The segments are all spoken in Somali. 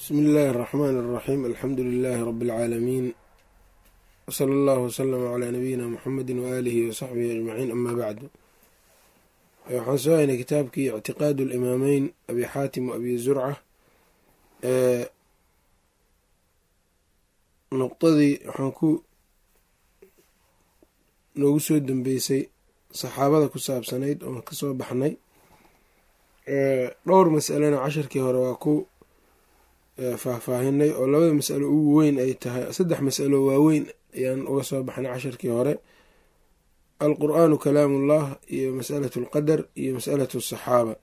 bsmi illaahi اraxmaan اraxiim alxamdu lilaahi rabi اlcaalamiin wsala allahu wslama calaa nabiyina muxamedi waaalihi wasaxbihi ajmaciin ama bacdu waxaan soo haynay kitaabkii ictiqaadu اlimaameyn abi xaatim wa abi zurca nuqdadii waxaan ku noogu soo dambeysay saxaabada ku saabsanayd oon kasoo baxnay dhowr masalena casharkii hore waa ku faahfaahinay oo labada masalo ugu weyn ay tahay saddex masalo waaweyn ayaan uga soo baxnay casharkii hore alqur'aanu kalaamullah iyo masalatu alqadar iyo masalatu asaxaaba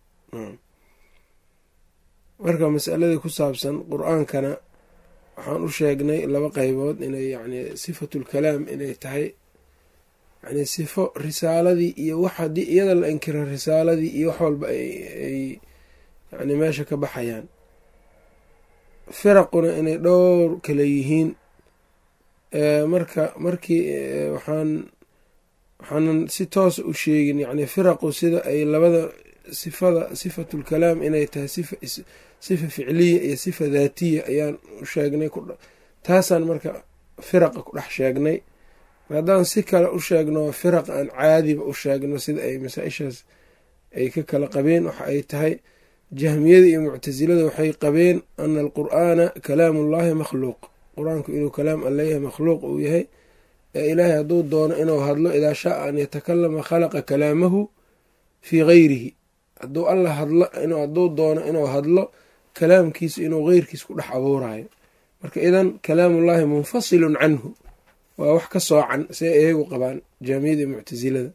marka masaladii ku saabsan qur-aankana waxaan u sheegnay laba qeybood inay yani sifatulkalaam inay tahay yani sifo risaaladii iyo wax haddii iyada la inkiro risaaladii iyo wax walba ay yani meesha ka baxayaan firaquna inay dhowr kale yihiin marka markii waxaan waxaanan si toosa u sheegin yani firaqu sida ay labada sifada sifatulkalaam inay tahay sifa sifa ficliya iyo sifa daatiya ayaan u sheegnay taasaan marka firaqa ku dhex sheegnay haddaan si kale u sheegno firaq aan caadiba u sheegno sida ay masaa-ishaas ay ka kala qabeen waxa ay tahay jahmiyada iyo muctasilada waxay qabeen ana alqur'aana kalaamu ullahi makhluuq qur-aanku inuu kalaam alla yahay makhluuq uu yahay ee ilaahay hadduu doono inuu hadlo idaa shaaa an yatakalama khalaqa kalaamahu fii gayrihi hadduu alla hadlo hadduu doono inuu hadlo kalaamkiisa inuu geyrkiis ku dhex abuurayo marka idan kalaamullahi munfasilun canhu waa wax ka soocan see iyagu qabaan jaamiyada iyo muctasilada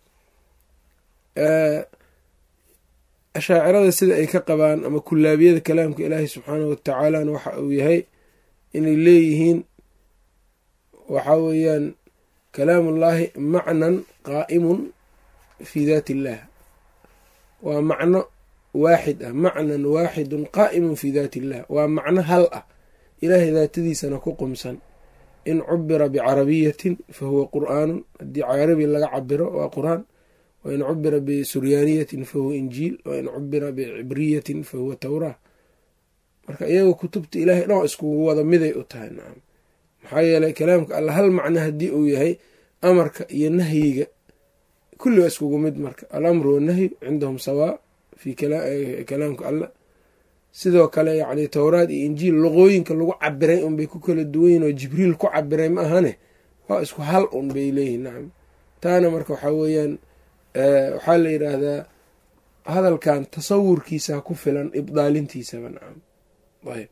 ashaacirada sida ay ka qabaan ama kulaabiyada kalaamka ilaahi subxaanahu watacaalana waxa uu yahay inay leeyihiin waxa weeyaan kalaamullaahi macnan qaa'imun fii daati illaah waa macno waaxid ah macnan waaxidun qaa'imun fii daati illah waa macno hal ah ilaahay daatadiisana ku qumsan in cubira bicarabiyatin fa huwa qur'aanun haddii carabi laga cabiro waa qur-aan wain cubira bisuryaaniyatin fahuwa injiil wain cubira bicibriyatin fahuwa tawraa marka iyaga kutubta ilaahay dhan iskugu wada miday u tahay nacam maxaa yeelay kalaamka alla hal macno haddii uu yahay amarka iyo nahyiga kulli waa iskugu mid marka alamru wannahyu cindahum sawaa fi kalaamka alla sidoo kale yacni towraad iyo injiil luqooyinka lagu cabiray unbay ku kala duwanyihin oo jibriil ku cabiray ma ahane waa isku hal un bay leeyihin nacam taana marka waxaa weeyaan waxaa la yidhaahdaa hadalkan tasawurkiisa ku filan ibdaalintiisaba nacam ayb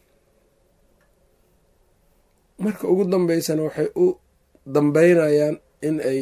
marka ugu dambeysana waxay u dambeynayaan in ay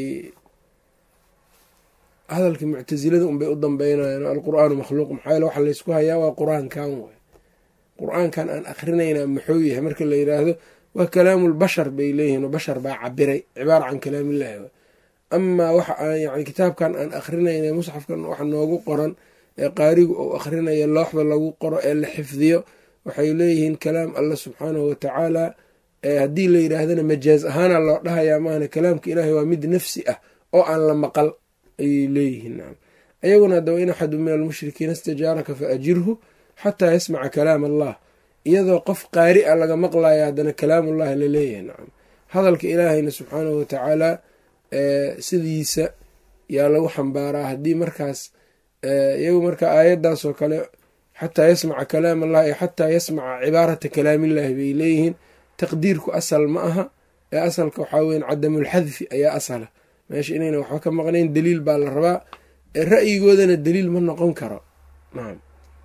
hadalkii muctasilada unbay u dambeynayaan alqur'aanu makhluuq maxaa yaele waxa laysku hayaa waa qur-aankan way qur-aankan aan akhrinaynaa muxuu yahay marka la yidhaahdo waa kalaamulbashar bay leeyihiin oo bashar baa cabiray cibaara can kalaamillahi w amaa waxa aan yani kitaabkan aan akrinayna musxafkan waxa noogu qoran ee qaarigu uu akhrinayo looxda lagu qoro ee la xifdiyo waxay leeyihiin kalaam alla subxaanahu watacaala haddii la yidhaahdana majaaz ahaana loo dhahayaa maahane kalaamka ilaahay waa mid nafsi ah oo aan la maqal ayay leeyihiin nacam ayaguna haddaba in axadu min almushrikiina istajaaraka fa ajirhu xataa yasmaca kalaam allah iyadoo qof qaari a laga maqlaya haddana kalaamullahi la leeyahay nacam hadalka ilaahayna subxaanahu watacaala sidiisa yaa lagu xambaaraa haddii markaas iyagu marka aayaddaas oo kale xataa yasmaca kalaam allah iyo xataa yasmaca cibaarata kalaamillahi bay leeyihiin taqdiirku asal ma aha ee asalka waxaa weyan cadamulxadfi ayaa asala meesha inayna waxba ka maqnayn daliil baa la rabaa ra'yigoodana daliil ma noqon karo nacam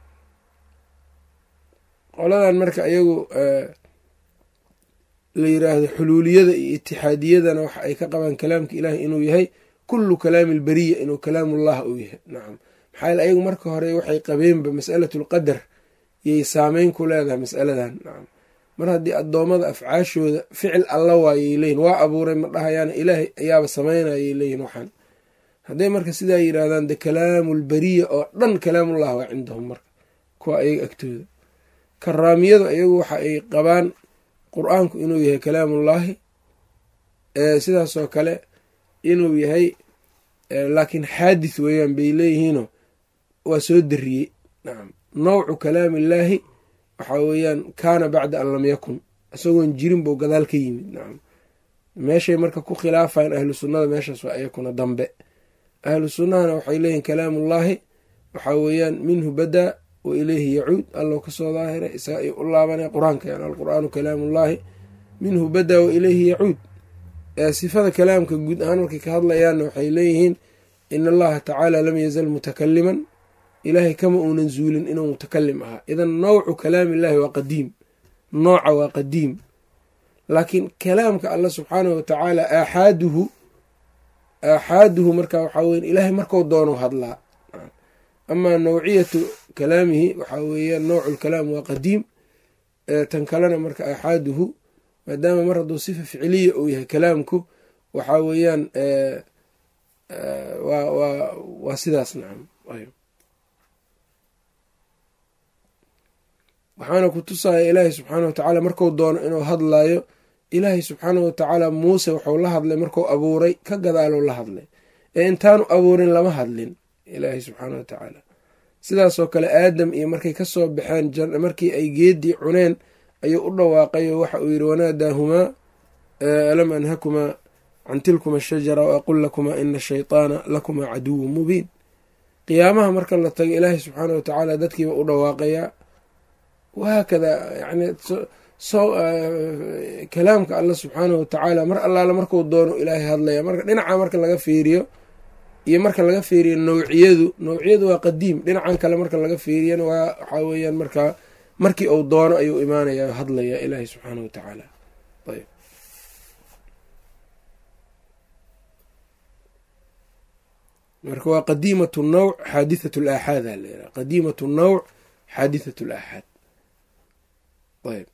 qoladan marka iyagu la yiraahdo xuluuliyada iyo itixaadiyadana waxa ay ka qabaan kalaamka ilaahi inuu yahay kullu kalaami alberiya inuu kalaamullah uu yahay nacam maxaa yaele ayagu marka hore waxay qabeenba mas'alatulqadar yay saameyn ku leedahay mas'aladan nacam mar haddii addoommada afcaashooda ficil alla waayay leeyihin waa abuuray ma dhahayaana ilaahay ayaaba samaynayay leeyihin waxaan hadday marka sidaa yidhaahdaan de kalaamulberiya oo dhan kalaamullah waa cindahum marka kuwa ayaga agtooda karaamiyadu iyagu waxa ay qabaan qur-aanku inuu yahay kalaamullaahi sidaasoo kale inuu yahay laakiin xaadith weeyaan bay leeyihiinoo waa soo dariyey nacam nawcu kalaamillaahi waxaa weeyaan kaana bacda an lam yakun isagoon jirin buu gadaal ka yimid nacam meeshay marka ku khilaafayan ahlu sunnada meeshaas waa iyakuna dambe ahlu sunnahana waxay leeyihin kalaamullaahi waxaa weeyaan minhu badaa wa ileyhi yacuud allow kasoo daahiray isaga ay u laabanay qur-aanka yan alqur'aanu kalaamullaahi minhu badaa wa ileyhi yacuud sifada kalaamka guud ahaan markay ka hadlayaanna waxay leeyihiin in allaha tacaala lam yazal mutakaliman ilaahay kama uunan zuulin inuu mutakalim ahaa idan nawcu kalaamillahi waa qadiim nooca waa qadiim laakiin kalaamka alla subxaanahu watacaala aaxaaduhu aaxaaduhu marka waxaa weya ilaahay marku doono hadlaa amaa nawciyatu kalaamihi waxaa weeyaan nawcu lkalaam waa qadiim tan kalena marka aaxaaduhu maadaama mar hadduu sifa ficiliya uu yahay kalaamku waxaa weeyaan wa wa waa sidaas nacam waxaana ku tusaya ilaahay subxaana wa tacaala marku doono inuu hadlayo ilaahay subxaanahu watacaala muuse wuxuu la hadlay marku abuuray ka gadaalou la hadlay ee intaanu abuurin lama hadlin ilaahay subxaana wa tacaala sidaasoo kale aadam iyo markay kasoo baxeen markii ay geedii cuneen ayuu u dhawaaqayo waxa uu yidhi wanaadaahumaa alam anhakumaa can tilkuma ashajara waaqul lakumaa ina ashayطaana lakumaa caduwun mubiin qiyaamaha marka la tago ilaahay subxaana wa tacaala dadkiiba u dhawaaqayaa wahaakada yani kalaamka alla subxaanahu watacaala mar allaala marku doono ilaahay hadlaya marka dhinaca marka laga fiiriyo iyo marka laga fiiriyo nawciyadu nawciyadu waa qadiim dhinacan kale marka laga fiiriyana waa waxaa weeyaan markaa markii uu doono ayuu imaanaya hadlaya ilaahay subxaanahu watacaala ayb marka waa qadiimat nawc xaadithat laaxaad a layidhaha qadiimat nawc xaadithat laaxaad ayb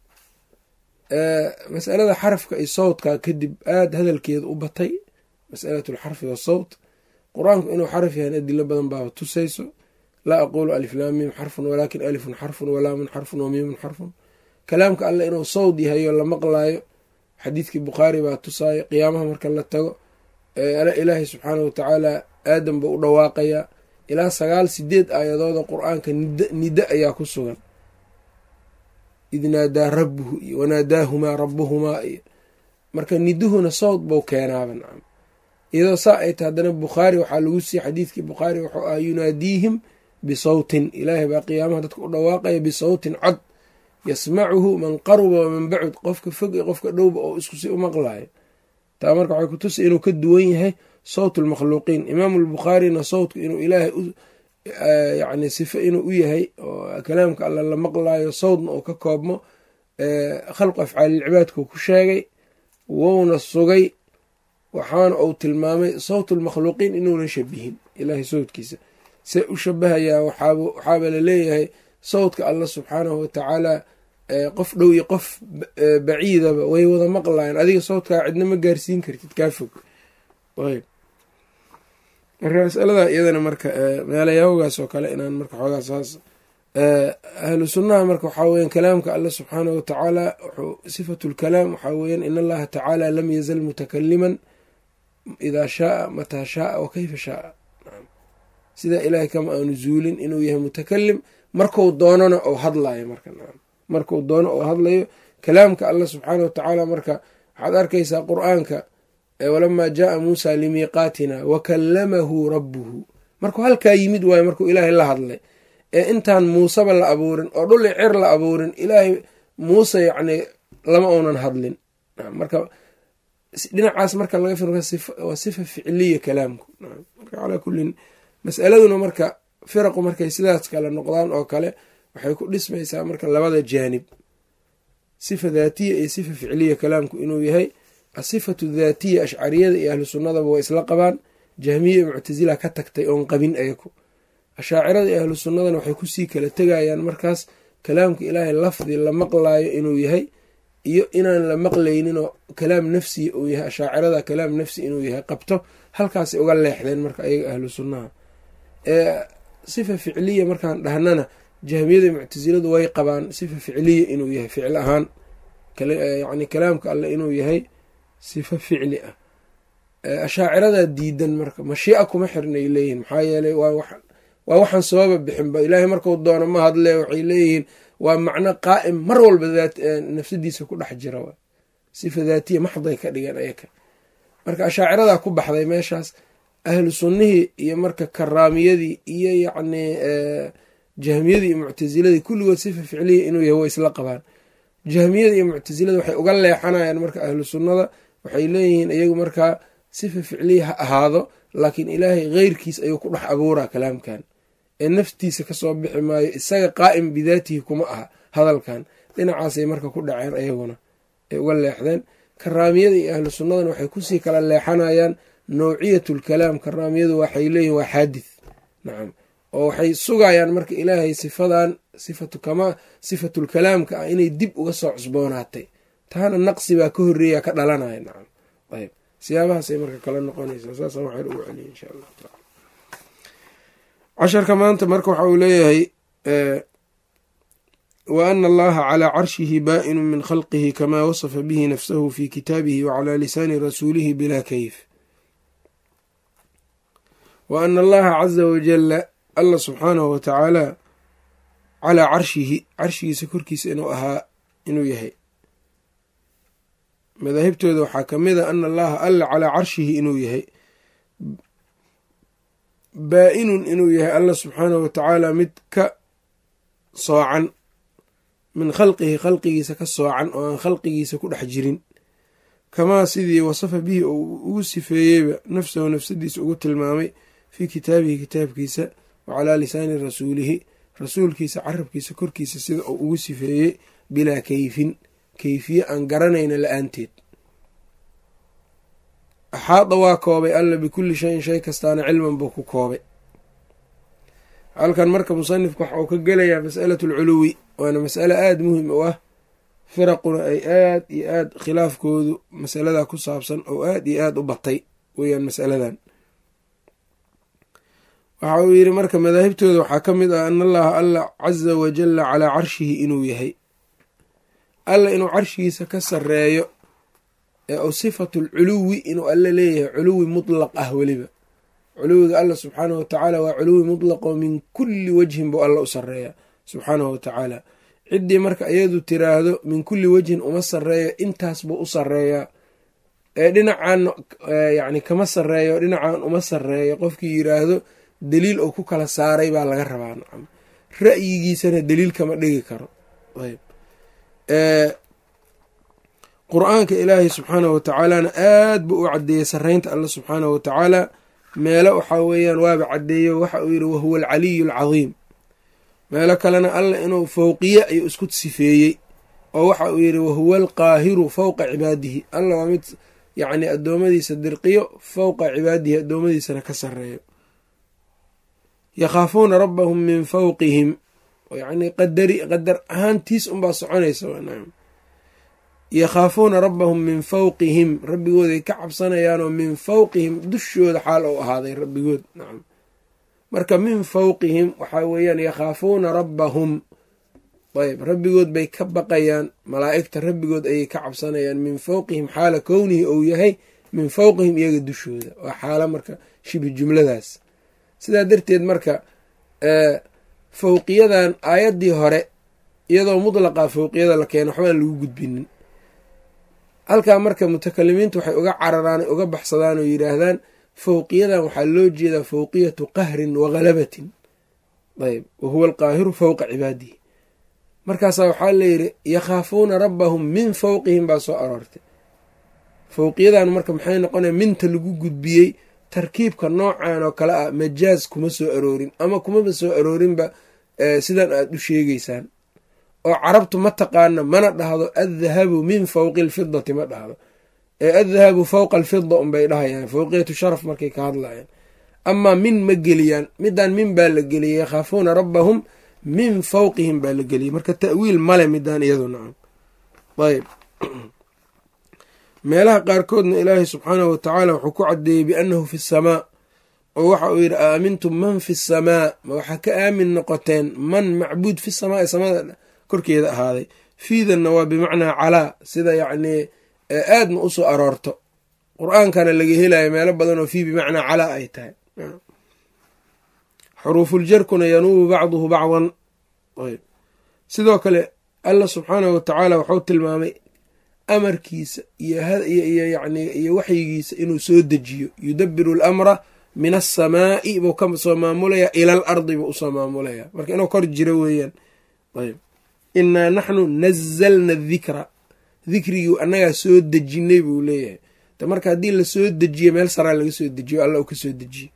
masalada xarafka iyo sawdka kadib aada hadalkeeda u batay masalat lxarfi wasawt qur-aanku inuu xaraf yahan adilo badan baaba tusayso laa aqulu aliflaamim xarfun walaakin alifun xarfun walaamun xarfun wamiimun xarfun kalaamka alle inuu sawd yahayo la maqlaayo xadiidkii bukhaari baa tusaayo qiyaamaha marka la tago ilaahay subxaana watacaala aadam buu u dhawaaqayaa ilaa sagaal sideed aayadooda qur-aanka nida ayaa ku sugan id naadaa rabbuhu iyo wanaadaahumaa rabbuhumaa iyo marka niduhuna sawd buu keenaaba nacam iyadoo saa ay tahay haddana bukhaari waxaa lagu siiyey xadiidkii bukhaari wuxuu ah yunaadiihim bisawtin ilaahay baa qiyaamaha dadka u dhawaaqaya bisawtin cod yasmacuhu man qaruba waman bacud qofka fog iyo qofka dhowba oo isku si u maqlayo taa marka waxay kutusay inuu ka duwan yahay sawt lmakhluuqiin imaamu lbukhaarina sawtku inuu ilaahay yani sifo inuu u yahay oo kalaamka alla la maqlayo sawdna uu ka koobmo khalqu afcaalilcibaadkuu ku sheegay wouna sugay waxaana uu tilmaamay sawt lmakhluuqiin inuunan shabihin ilaahay sawtkiisa se u shabahayaa waxaaba laleeyahay sawtka alla subxaanahu watacaala qof dhow iyo qof baciidaba way wada maqlayan adiga sawtkaa cidna ma gaarsiin kartid kaa fog ayb marka masalada iyadana marka meelayawgaas oo kale inaan marka xoogaa saas ahlu sunnaha marka waxaa weyan kalaamka alla subxaanahu watacaala sifatu lkalaam waxaa weyan in allaha tacaala lam yazal mutakaliman idaa shaaa mataa shaaa wa kayfa shaaa sidaa ilaahay kama aanu zuulin inuu yahay mutakalim marku doonona ou hadlayo marka marku doono ou hadlayo kalaamka alla subxaana wa tacaala marka waxaad arkaysaa qur-aanka walamaa jaaa muusa limiiqaatina wa kallamahu rabbuhu markuu halkaa yimid waayo markuu ilaahay la hadlay ee intaan muuseba la abuurin oo dhuli cer la abuurin ilaahay muuse yacni lama uunan hadlin marka dhinacaas marka laga fi waa sifa ficiliya kalaamku marka calaa kullin masaladuna marka firaqu markay sidaas kale noqdaan oo kale waxay ku dhismaysaa marka labada jaanib sifa daatiya iyo sifa ficiliya kalaamku inuu yahay asifatu daatiya ashcariyada iyo ahlu sunnadaba way isla qabaan jahmiya iyo muctasila ka tagtay oon qabin ayaku ashaacirada iyo ahlu sunnadana waxay kusii kala tegayaan markaas kalaamka ilaahay lafdi la maqlaayo inuu yahay iyo inaan la maqlayninoo kalaam nafsiya uu yahay ashaacirada kalaam nafsi inuu yahay qabto halkaasay uga leexdeen marka ayaga ahlu sunnaha sifa ficiliya markaan dhahnana jahmiyada muctasiladu way qabaan sifa ficiliya inuu yahay ficil ahaan yani kalaamka alle inuu yahay sifa ficli ah ashaaciradaa diidan marka mashiica kuma xirnay leeyihin maxaa yeelay waa waxaan sababa bixinba ilaahay marku doono ma hadle waxay leeyihiin waa macno qaa'im mar walba nafsadiisa ku dhex jira w sifa daatiya maxday ka dhigeen ayaka marka ashaaciradaa ku baxday meeshaas ahlu sunnihii iyo marka karaamiyadii iyo yacnii jahmiyadii iyo muctasiladii kulligood sifa ficliya inuu yahay way isla qabaan jahmiyada iyo muctasilada waxay uga leexanayaan marka ahlu sunnada waxay leeyihiin iyagu markaa sifa ficliya ha ahaado laakiin ilaahay keyrkiis ayuu ku dhex abuuraa kalaamkan ee naftiisa kasoo bixi maayo isaga qaa'im bidaatihi kuma aha hadalkan dhinacaasay marka ku dhaceen ayaguna ay uga leexdeen karaamiyada iyo ahlu sunnadana waxay kusii kala leexanayaan nawciyatlkalaam karaamiyadu waxay leeyihin waa xaadith nacam oo waxay sugayaan marka ilaahay sifadan sifatu kama sifatulkalaamka ah inay dib uga soo cusboonaatay taana naqsi baa ka horeeya ka dhalanaya nacam ayb siyaabahaasay marka kala noqonaysaa saasa waxaan ugu celiya insha allahu taala casharka maanta marka waxa uu leeyahay wa ana allaha calaa carshihi baa'inu min khalqihi kamaa wasafa bihi nafsahu fi kitaabihi wacalaa lisaani rasuulihi bilaa kayf wa ana allaha caza wajala allah subxaanahu wa tacaala calaa carshihi carshigiisa korkiisa inuu ahaa inuu yahay madaahibtooda waxaa ka mid a ana allaha alla calaa carshihi inuu yahay baa-inun inuu yahay allah subxaanahu wa tacaala mid ka soocan min khalqihi khalqigiisa ka soocan oo aan khalqigiisa ku dhex jirin kamaa sidii wasafa bihi uu ugu sifeeyeyba nafsahu nafsadiisa ugu tilmaamay fii kitaabihi kitaabkiisa wa calaa lisaani rasuulihi rasuulkiisa carabkiisa korkiisa sida uu ugu sifeeyey bilaa keyfin keyfiye aan garanayna la-aanteed axaada waa koobay alla bikulli shayin shay kastaana cilman buu ku koobay halkan marka musanifku waxa uu ka gelayaa masalatu alculuwi waana masale aada muhim u ah firaquna ay aad iyo aad khilaafkoodu masaladaa ku saabsan oo aad iyo aad u batay weyaan masaladan waxa uu yidhi marka madaahibtooda waxaa ka mid ah ana allaha alla caza wajalla calaa carshihi inuu yahay alla inuu carshigiisa ka sareeyo ee u sifatu lculuwi inuu alla leeyahay culuwi mutlaq ah weliba culuwiga alla subxaanahu watacaala waa culuwi mutlaqoo min kulli wajhin buu alla u sareeya subxaanahu watacaala ciddii marka iyadu tiraahdo min kulli wejhin uma sareeyo intaas buu u sareeyaa ee dhinacan yani kama sareeyo dhinacan uma sareeyo qofkii yiraahdo daliil oo ku kala saaray baa laga rabaa nacam ra'yigiisana daliil kama dhigi karo ayb qur-aanka ilaahay subxaanahu watacaalana aad buu u caddeeyey sareynta alla subxaanahu watacaala meelo waxaa weeyaan waaba caddeeyo waxa uu yidhi wahuwa alcaliyu alcadiim meelo kalena alla inuu fowqiye ayuu isku sifeeyey oo waxa uu yidhi wahuwa alqaahiru fowqa cibaadihi alla waa mid yacni addoommadiisa dirqiyo fowqa cibaadihi addoommadiisana ka sareeyo yakhaafuuna rabbahum min fowqihim yacni qadari qadar ahaantiis unbaa soconaysa yakhaafuuna rabbahum min fowqihim rabbigooday ka cabsanayaanoo min fowqihim dushooda xaal ou ahaaday rabbigood nacam marka min fowqihim waxaa weeyaan yakhaafuuna rabbahum ayb rabbigood bay ka baqayaan malaa'igta rabbigood ayay ka cabsanayaan min fowqihim xaala kownihi ou yahay min fowqihim iyaga dushooda waa xaalo marka shibi jumladaas sidaa darteed marka fowqiyadan aayaddii hore iyadoo mutlaqa fowqiyada la keeno waxbaan lagu gudbinin halkaa marka mutakalimiintu waxay uga cararaan uga baxsadaan oo yidhaahdaan fowqiyadan waxaa loo jeedaa fowqiyatu qahrin wa halabatin ayb wa huwa alqaahiru fowqa cibaadihi markaasaa waxaa layidhi yakhaafuuna rabbahum min fowqihim baa soo aroortay fowqiyadan marka maxay noqonaya minta lagu gudbiyey tarkiibka noocan oo kale ah majaaz kuma soo aroorin ama kumaba soo aroorinba sidan aad u sheegeysaan oo carabtu ma taqaana mana dhahdo addahabu min fowqi alfidati ma dhahdo ee addahabu fowqa alfida unbay dhahayaan fowqiyatu sharaf markay ka hadlayaan amaa min ma geliyaan midan min baa la geliyay yakhaafuuna rabbahum min fowqihim baa la geliyay marka ta'wiil male midaan iyadu nacam ayb meelaha qaarkoodna ilaahay subxaanahu watacaala wuxuu ku caddeeyey biannahu fi samaa oo waxa uu yidhi aamintum man fi samaa ma waxaa ka aamin noqoteen man macbuud fi samaa ee samada korkeeda ahaaday fiidanna waa bimacnaa calaa sida yacnii aadna usoo aroorto qur-aankana laga helayo meelo badan oo fii bimacnaa calaa ay tahay xuruufuljarkuna yanuubu bacduhu bacdan ayb sidoo kale allah subxaanahu watacaala wuxuu tilmaamay amarkiisa iyo yani iyo waxyigiisa inuu soo dejiyo yudabiru alamra min asamaa'i buu ka soo maamulayaa ila al ardi buu usoo maamulayaa marka inuu kor jiro weeyaan ayb innaa naxnu nazalna dikra dikrigii annagaa soo dejinay buu leeyahay de marka haddii lasoo dejiyo meel saraa laga soo dejiyo alla uu ka soo dejiye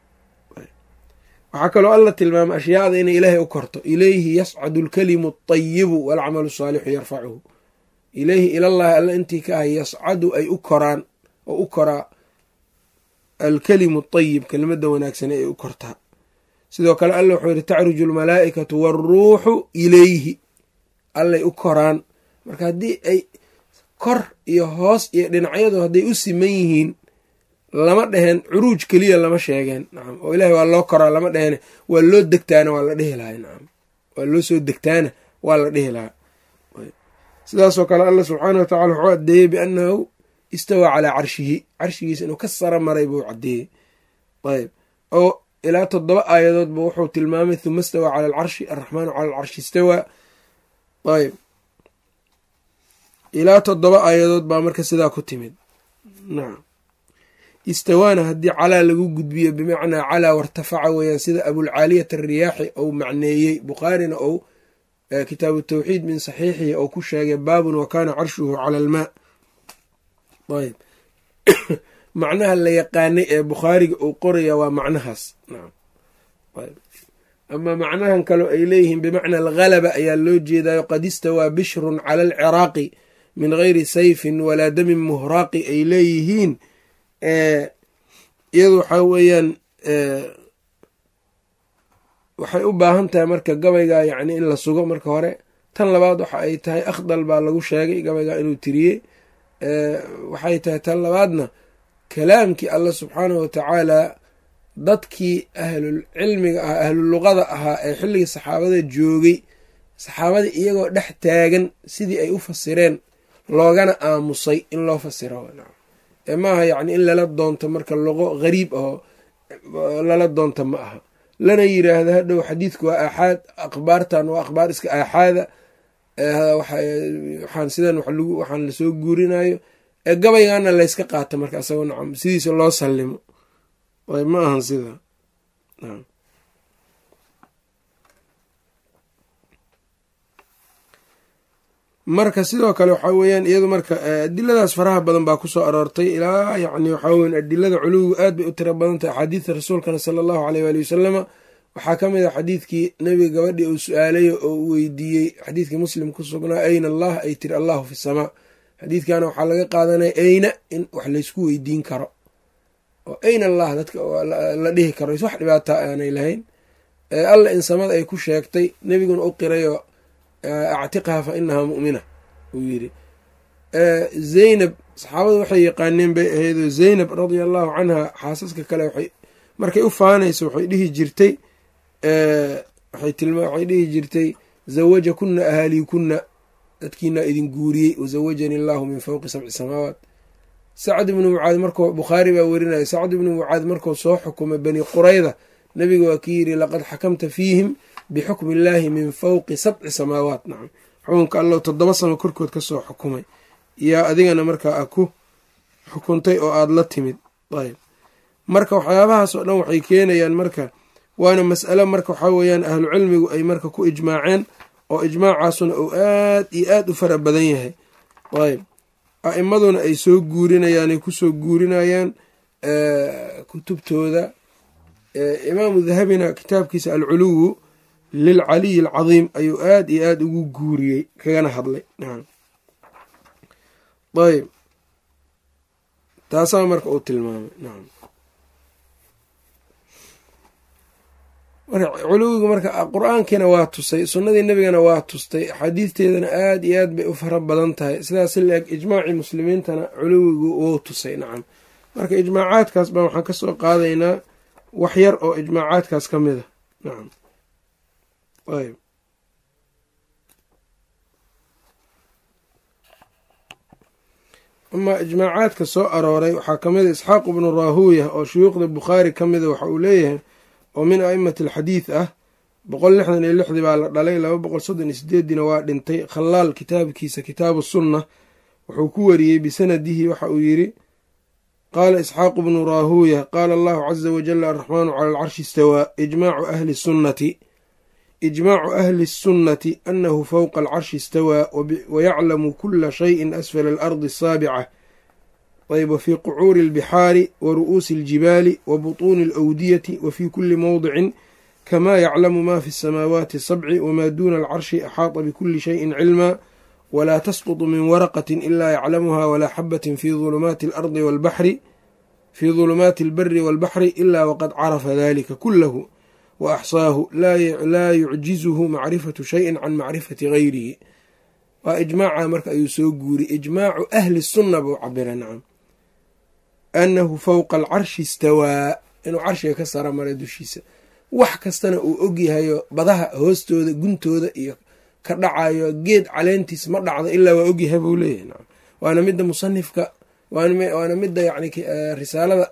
waxaa kaloo alla tilmaamay ashyaada inay ilaahay u korto ilayhi yascadu alkalimu alطayibu waalcamalu asaalixu yarfacuhu ilayhi ilallahi alla intii ka ahay yascadu ay u koraan oo u koraa alkalimu طayib kelimada wanaagsane ay u kortaa sidoo kale alla wuxuu yihi tacruju almalaa'ikatu waaruuxu ilayhi allay u koraan marka haddii ay kor iyo hoos iyo dhinacyadu hadday u siman yihiin lama dheheen curuuj keliya lama sheegeen nacam oo ilahay waa loo koraa lama dheheen waa loo degtaana waa la dhihi lahay nacam waa loo soo degtaana waa la dhihi lahaa sidaasoo kale alla subxaana wa tacala wuxuu caddeeyey biannahu istawaa calaa carshihi carshigiisa inuu ka sara maray buu caddeeyey ayb oo ilaa toddoba aayadoodba wuxuu tilmaamay huma istawaa cala alcarshi alraxmaanu cala alcarshi istawaa ayb ilaa toddoba aayadood baa marka sidaa ku timid nacam istawaana haddii calaa lagu gudbiyo bimacnaa calaa wartafaca weeyaan sida abulcaaliyat alriyaaxi ou macneeyey bukhaarina ou kitaabu tawxiid min saxiixihi ou ku sheegay baabun wa kaana carshuhu cala almaa ayb macnaha la yaqaanay ee bukhaariga uu qoraya waa macnahaas nacam ayb ama macnahan kaleo ay leeyihiin bimacna alghalaba ayaa loo jeedayo qad istawaa bishrun cala alciraaqi min gayri sayfin walaa damin muhraaqi ay leeyihiin iyadu waxaa weeyaan waxay u baahan tahay marka gabayga yacni in la sugo marka hore tan labaad waxa ay tahay akhdal baa lagu sheegay gabayga inuu tiriyey waxay tahay tan labaadna kalaamkii allah subxaanahu watacaala dadkii ahlul cilmiga ahaa ahlul luqada ahaa ee xilligii saxaabada joogay saxaabada iyagoo dhex taagan sidii ay u fasireen loogana aamusay in loo fasiro ee maaha yacni in lala doonto marka luqo gariib ahoo lala doonto ma aha lana yiraahdo hadhow xadiidku waa aaxaad akhbaartan waa akhbaar iska aaxaada waxaan sidan waxaan lasoo guurinayo ee gabaygana layska qaato marka asagoo nacam sidiisa loo sallimo ayb ma ahan sidaa marka sidoo kale waxaa weeyaan iyadu marka adiladaas faraha badan baa kusoo aroortay ilaa yacni waxaa weyan adilada culuwigu aad bay u tiro badan tahay axaadiidta rasuulkana sala allahu aleyh waali wasalama waxaa ka mid a xadiidkii nebiga gabadhii uu su-aalayo oo uu weydiiyey xadiidkii muslim ku sugnaa ayna allah ay tiri allahu fi samaa xadiidkana waxaa laga qaadanaya ayna in wax laysku weydiin karo oo ayna allah dadka la dhihi karo wax dhibaata aanay lahayn alla in samada ay ku sheegtay nebiguna u qirayo actiqha fa inahaa mu'mina uu yidhi zaynab saxaabadu waxay yaqaaneen bay ahaydoo zaynab radia allahu canha xaasaska kale waxay markay u faanayso waxay dhihi jirtay waxay dhihi jirtay zawaja kuna ahaaliy kuna dadkiinaa idin guuriyey wazawajani allahu min fowqi sabci samaawaat sacd ibnu mucaad markuu bukhaari baa werinaya sacd ibnu mucaad markuu soo xukumay bani qurayda nabiga waa kii yidhi laqad xakamta fiihim bixukmi illaahi min fowqi sabci samaawaat nacam xukunka allow toddoba samo korkood ka soo xukumay yaa adigana markaa a ku xukuntay oo aada la timid ayb marka waxyaabahaas oo dhan waxay keenayaan marka waana mas'alo marka waxaa weeyaan ahlu cilmigu ay marka ku ijmaaceen oo ijmaacaasuna uu aad iyo aad u fara badan yahay ayb a'imaduna ay soo guurinayaan ay kusoo guurinayaan kutubtooda imaamu dahabina kitaabkiisa alculuwu lilcaliyi alcadiim ayuu aad iyo aad ugu guuriyey kagana hadlay ayb taasaa marka uu tilmaamay nacam marka culuwigu marka qur-aankiina waa tusay sunnadii nebigana waa tustay axaadiisteedana aad iyo aad bay u fara badan tahay sidaas la-eg ijmaacii muslimiintana culuwigu wou tusay nacam marka ijmaacaadkaas baa waxaan kasoo qaadaynaa wax yar oo ijmaacaadkaas ka mid a nacam ayb amaa ijmaacaadka soo arooray waxaa ka mid a isxaaq ibnu raahuuya oo shuyuukhda bukhaari ka mida waxa uu leeyahay oo min a'imati alxadiid ah boqol lixdan iyo lixdii baa la dhalay laba boqol soddon iyo sideediina waa dhintay khalaal kitaabkiisa kitaabu sunna wuxuu ku wariyey bisanadihi waxa uu yidhi qaala isxaaqu bnu raahuuya qaala allahu caza wajala araxmaanu cala alcarshi istawaa ijmaacu ahli sunnati ijmaacu ahli الsunnati anahu fowqa alcarshi istawaa wayaclamu kula shayin asfala alardi asaabica ayb wafii qucuuri اlbixaari wa ru'uusi اljibaali wa buطuuni alawdiyati wa fii kuli mowdicin kama yaclamu ma fi الsamaawaati sabci wma duna alcarshi axaata bikuli shayin cilma wlaa tasqutu min waraqati ila yaclamuha walaa xabatin fi ulumaati alardi walbaxri fii dulumaati albari walbaxri ila waqad carafa dalika kulahu wa axsaahu laa yucjizuhu macrifatu shayin can macrifati gayrihi waa ijmaaca marka ayuu soo guuri ijmaacu ahli sunna buu cabira nacam annahu fowqa alcarshi istawaa inuu carshiga ka sara maray dushiisa wax kastana uu ogyahayo badaha hoostooda guntooda iyo ka dhacayo geed caleentiis ma dhacdo ilaa waa ogyahay buu leeyahay nacam waana midda musanifka waana midda yani risaalada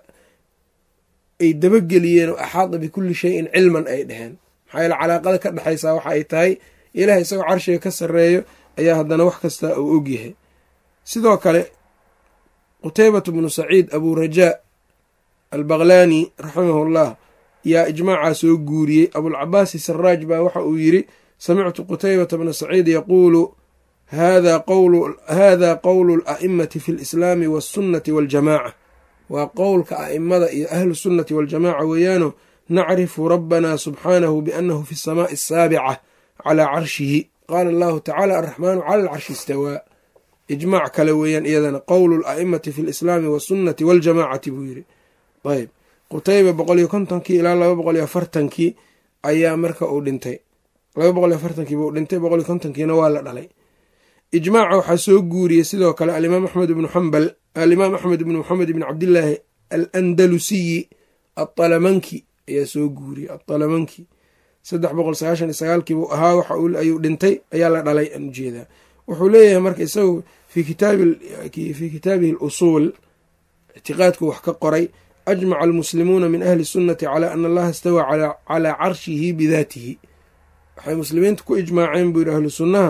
ay dabageliyeen oo axaada bikulli shayin cilman ay dheheen maxaa yeele calaaqada ka dhexaysaa waxa ay tahay ilaah isagoo carshiga ka sarreeyo ayaa haddana wax kasta uu ogyahay sidoo kale qutaybatu bnu saciid abu rajaa albaqlaani raximahullah yaa ijmaacaa soo guuriyey abulcabaasi saraaj baa waxa uu yidri samictu qutaybata bna saciid yaquulu hada qowlu ala'imati fi lislaami waasunnati waljamaaca waa qowlka a'imada iyo ahlu sunnati waljamaca weeyaano nacrifu rabbana subxaanahu biannahu fi asamaai asaabica calaa carshihi qaala allahu tacala alraxmaanu cala alcarshi istawaa ijmaac kale weeyaan iyadana qowlu ala'imati fi lislaami waasunnati waljamaacati buu yidhi ayb qutayba boqol iyo kontonkii ilaa laba boqol iyo afartankii ayaa marka uu dhintay laba boqol iyo afartankii buu dhintay boqol iyo kontonkiina waa la dhalay ijmaaca waxaa soo guuriyey sidoo kale alimaam axmed ibnu xambal alimaam axmed ibnu maxamed ibn cabdillaahi alandalusiyi aalamanki ayaa soo guuriyey aalamanki saddex boqol sagaashan iyo sagaalkii buu ahaa waxa ayuu dhintay ayaa la dhalay aan ujeedaa wuxuu leeyahay marka isagu fii kitaabihi alusuul ictiqaadku wax ka qoray ajmaca almuslimuuna min ahli sunnati calaa ana allaha istawaa calaa carshihi bidaatihi waxay muslimiinta ku ijmaaceen buu yidhi ahlu sunnaha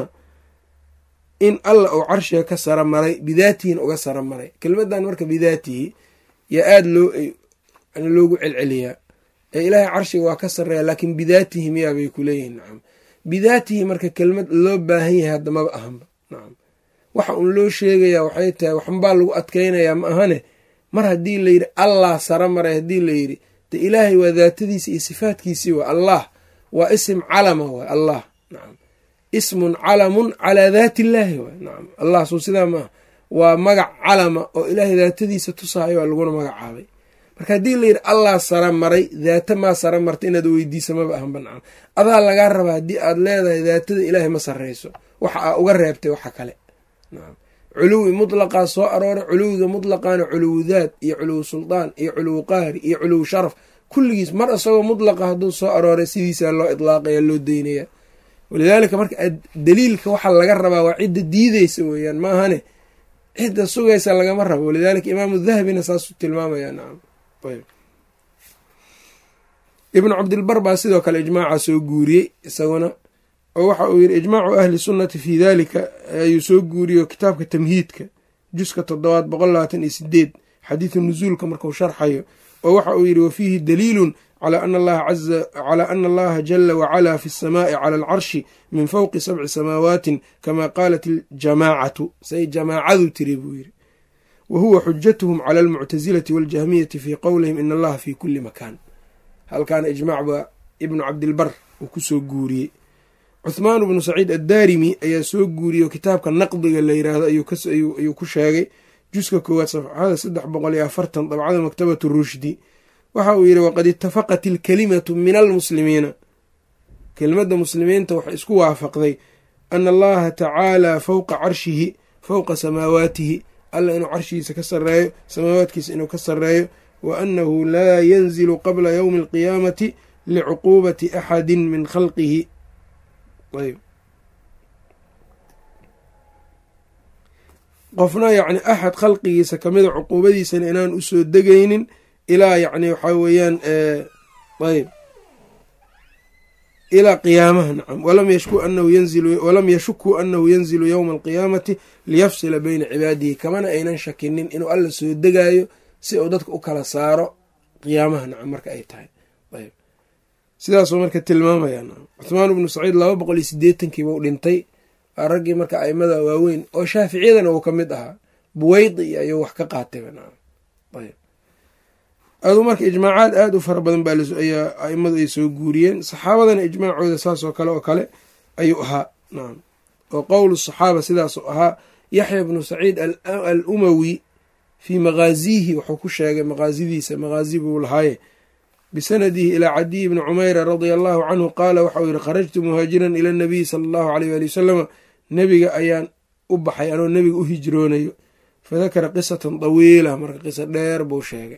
in alla uu carshiga ka sara maray bidaatihin uga sara maray kelmadan marka bidaatihi yaa aada loo loogu celceliyaa ee ilaahay carshiga waa ka sarreeya laakiin bidaatihi miyaa bay ku leeyihin nacam bidaatihi marka kelmad loo baahan yahay hadda maba ahanba nacam waxa uun loo sheegayaa waxay tahay waxnbaa lagu adkaynayaa ma ahane mar haddii layidhi allah sara maray haddii layidhi de ilaahay waa daatadiisi iyo sifaatkiisii waa allah waa isim calama waay allah nacam ismun calamun calaa daati illaahi waay nacam allah suu sidaa maaha waa magac calama oo ilaahay daatadiisa tusaayo waa laguna magacaabay marka haddii layidhi allah sara maray daata maa sara marta inaad weydiisa maba ahanba nacam adaa lagaa rabaa haddii aad leedahay daatada ilaahay ma sarreyso waxa aa uga reebtay waxa kale nacam culuwi mutlaqaa soo arooray culuwiga mutlaqaana culuwu daad iyo culuwu suldaan iyo culuwu qaari iyo culuwu sharaf kulligiis mar isagoo mutlaqa hadduu soo arooray sidiisaa loo idlaaqaya loo deynaya walidaalika marka daliilka waxa laga rabaa waa cidda diideysa weeyaan maahane cidda sugaysa lagama rabo walidaalika imaamu dahabina saasuu tilmaamaya nacam ibnu cabdilbar baa sidoo kale ijmaaca soo guuriyey isaguna oo waxa uu yidhi ijmaacu ahli sunnati fii daalika ayuu soo guuriyo kitaabka tamhiidka juska toddobaad boqol labaatan iyo sideed xadiidu nusuulka marku sharxayo oo waxa uu yidhi wafiihi daliilun calaa ana allaha jala wacalaa fi asamaai cala alcarshi min fowqi sabci samaawaatin kama qaalat iljamaacatu say jamaacadu tiri buu yidhi wa huwa xujatuhum cala almuctasilati waاljahmiyati fii qowlihim in allaha fi kuli makaan halkaana ijmaac baa ibnu cabdilbar uu kusoo guuriyey cuthmaan bnu saciid addaarimi ayaa soo guuriyey oo kitaabka naqdiga la yiraahdo ayuu ku sheegay juska koowaad safxada saddex boqol iyo afartan dabcada maktabatu rushdi waxa uu yidhi waqad itafaqat ilkalimatu min almuslimiina kelimadda muslimiinta waxay isku waafaqday ana allaha tacaala fowqa carshihi fowqa samaawaatihi alla inuu carshigiisa ka sareeyo samaawaadkiisa inuu ka sareeyo wa annahu laa yanzilu qabla yowmi alqiyaamati licuquubati axadi min khalqihi ayb qofna yacni axad khalqigiisa kamida cuquubadiisana inaan usoo degaynin ilaa yacni waxaa weeyaan ayb ilaa qiyaamaha nacam walam yashukuu anahu yanzilu yowma alqiyaamati liyafsila beyna cibaadihi kamana aynan shakinin inuu alla soo degaayo si uu dadka u kala saaro qiyaamaha nacam marka ay tahay ayb sidaasuu marka tilmaamaya cuthmaan ibnu saciid laba boqol iyo sideetankiiba u dhintay waa raggii marka aimada waaweyn oo shaaficiyadana uu ka mid ahaa buweydi iyo ayuu wax ka qaatayba nacam ayb aduu marka ijmaacaad aada u fara badan baa ayaa aimadu ay soo guuriyeen saxaabadana ijmaacooda saas oo kale oo kale ayuu ahaa nacam oo qowlu saxaaba sidaasuu ahaa yaxya bnu saciid al umawi fii maqaaziihi wuxuu ku sheegay maqaasidiisa maqaazi buu lahaaye bisanadihi ilaa cadiy bni cumeyra radia allahu canhu qaala waxauu yihi kharajtu muhaajiran ila nabiyi sala allahu aleyh waali wasalama nebiga ayaan u baxay anoo nebiga u hijroonayo fadakara qisatan dawiila marka qiso dheer buu sheegay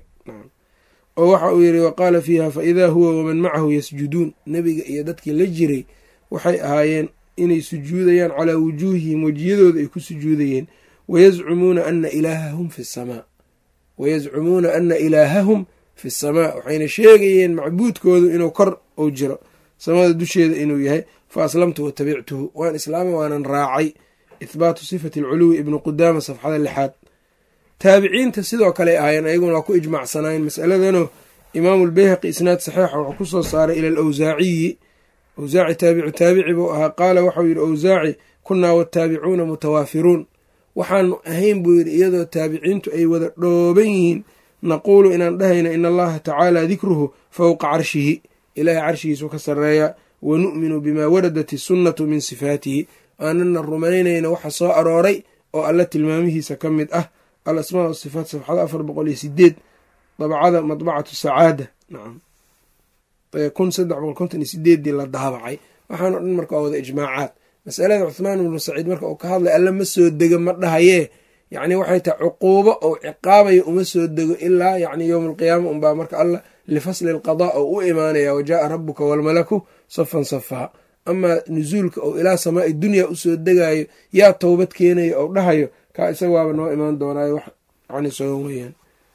oo waxa uu yidhi waqaala fiiha faidaa huwa waman macahu yasjuduun nebiga iyo dadkii la jiray waxay ahaayeen inay sujuudayaan calaa wujuuhihim wejiyadooda ay ku sujuudayeen wayazcumuuna ana ilaahahum fi samaa wayazcumuuna ana ilaahahum fi samaa waxayna sheegayeen macbuudkoodu inuu kor uu jiro samada dusheeda inuu yahay fa aslamtu watabictuhu waan islaamay waanan raacay ithbaatu sifati alculuwi ibnu qudaama safxada lixaad taabiciinta sidoo kale ahaayeen ayaguna waa ku ijmacsanaayeen masaladanoo imaamu lbeyhaqi isnaad saxiixa wuxuu ku soo saaray ila alawsaaciyi awsaaci taabicu taabici buu ahaa qaala waxau yidhi awsaaci kunnaa wataabicuuna mutawaafiruun waxaanu ahayn buu yidhi iyadoo taabiciintu ay wada dhooban yihiin naquulu inaan dhahayna in allaha tacaala dikruhu fowqa carshihi ilaahay carshigiisu ka sarreeya wa nu'minu bimaa waradat isunnatu min sifaatihi aanana rumaynayna waxa soo arooray oo alla tilmaamihiisa ka mid ah alasmaa wasifaat safxada afar boqol iyo sideed dabcada madbacatu sacaada nacam kun saddex boqol konton iyo sideeddii la daabacay waxaano dhan marka waa wada ijmaacaad masalada cuhmaan ibnu saciid marka uu ka hadlay alla ma soo dego ma dhahayee yacni waxay tahay cuquubo ou ciqaabayo uma soo dego ilaa yacni yowma alqiyaama unbaa marka alla lifasli alqadaa oo u imaanaya wajaaa rabuka waalmalaku safan safaa amaa nusuulka ou ilaa samaai dunya usoo degayo yaa towbad keenayo ou dhahayo kaa isaga waaba noo imaan doonaayo wax yani sogan weyaan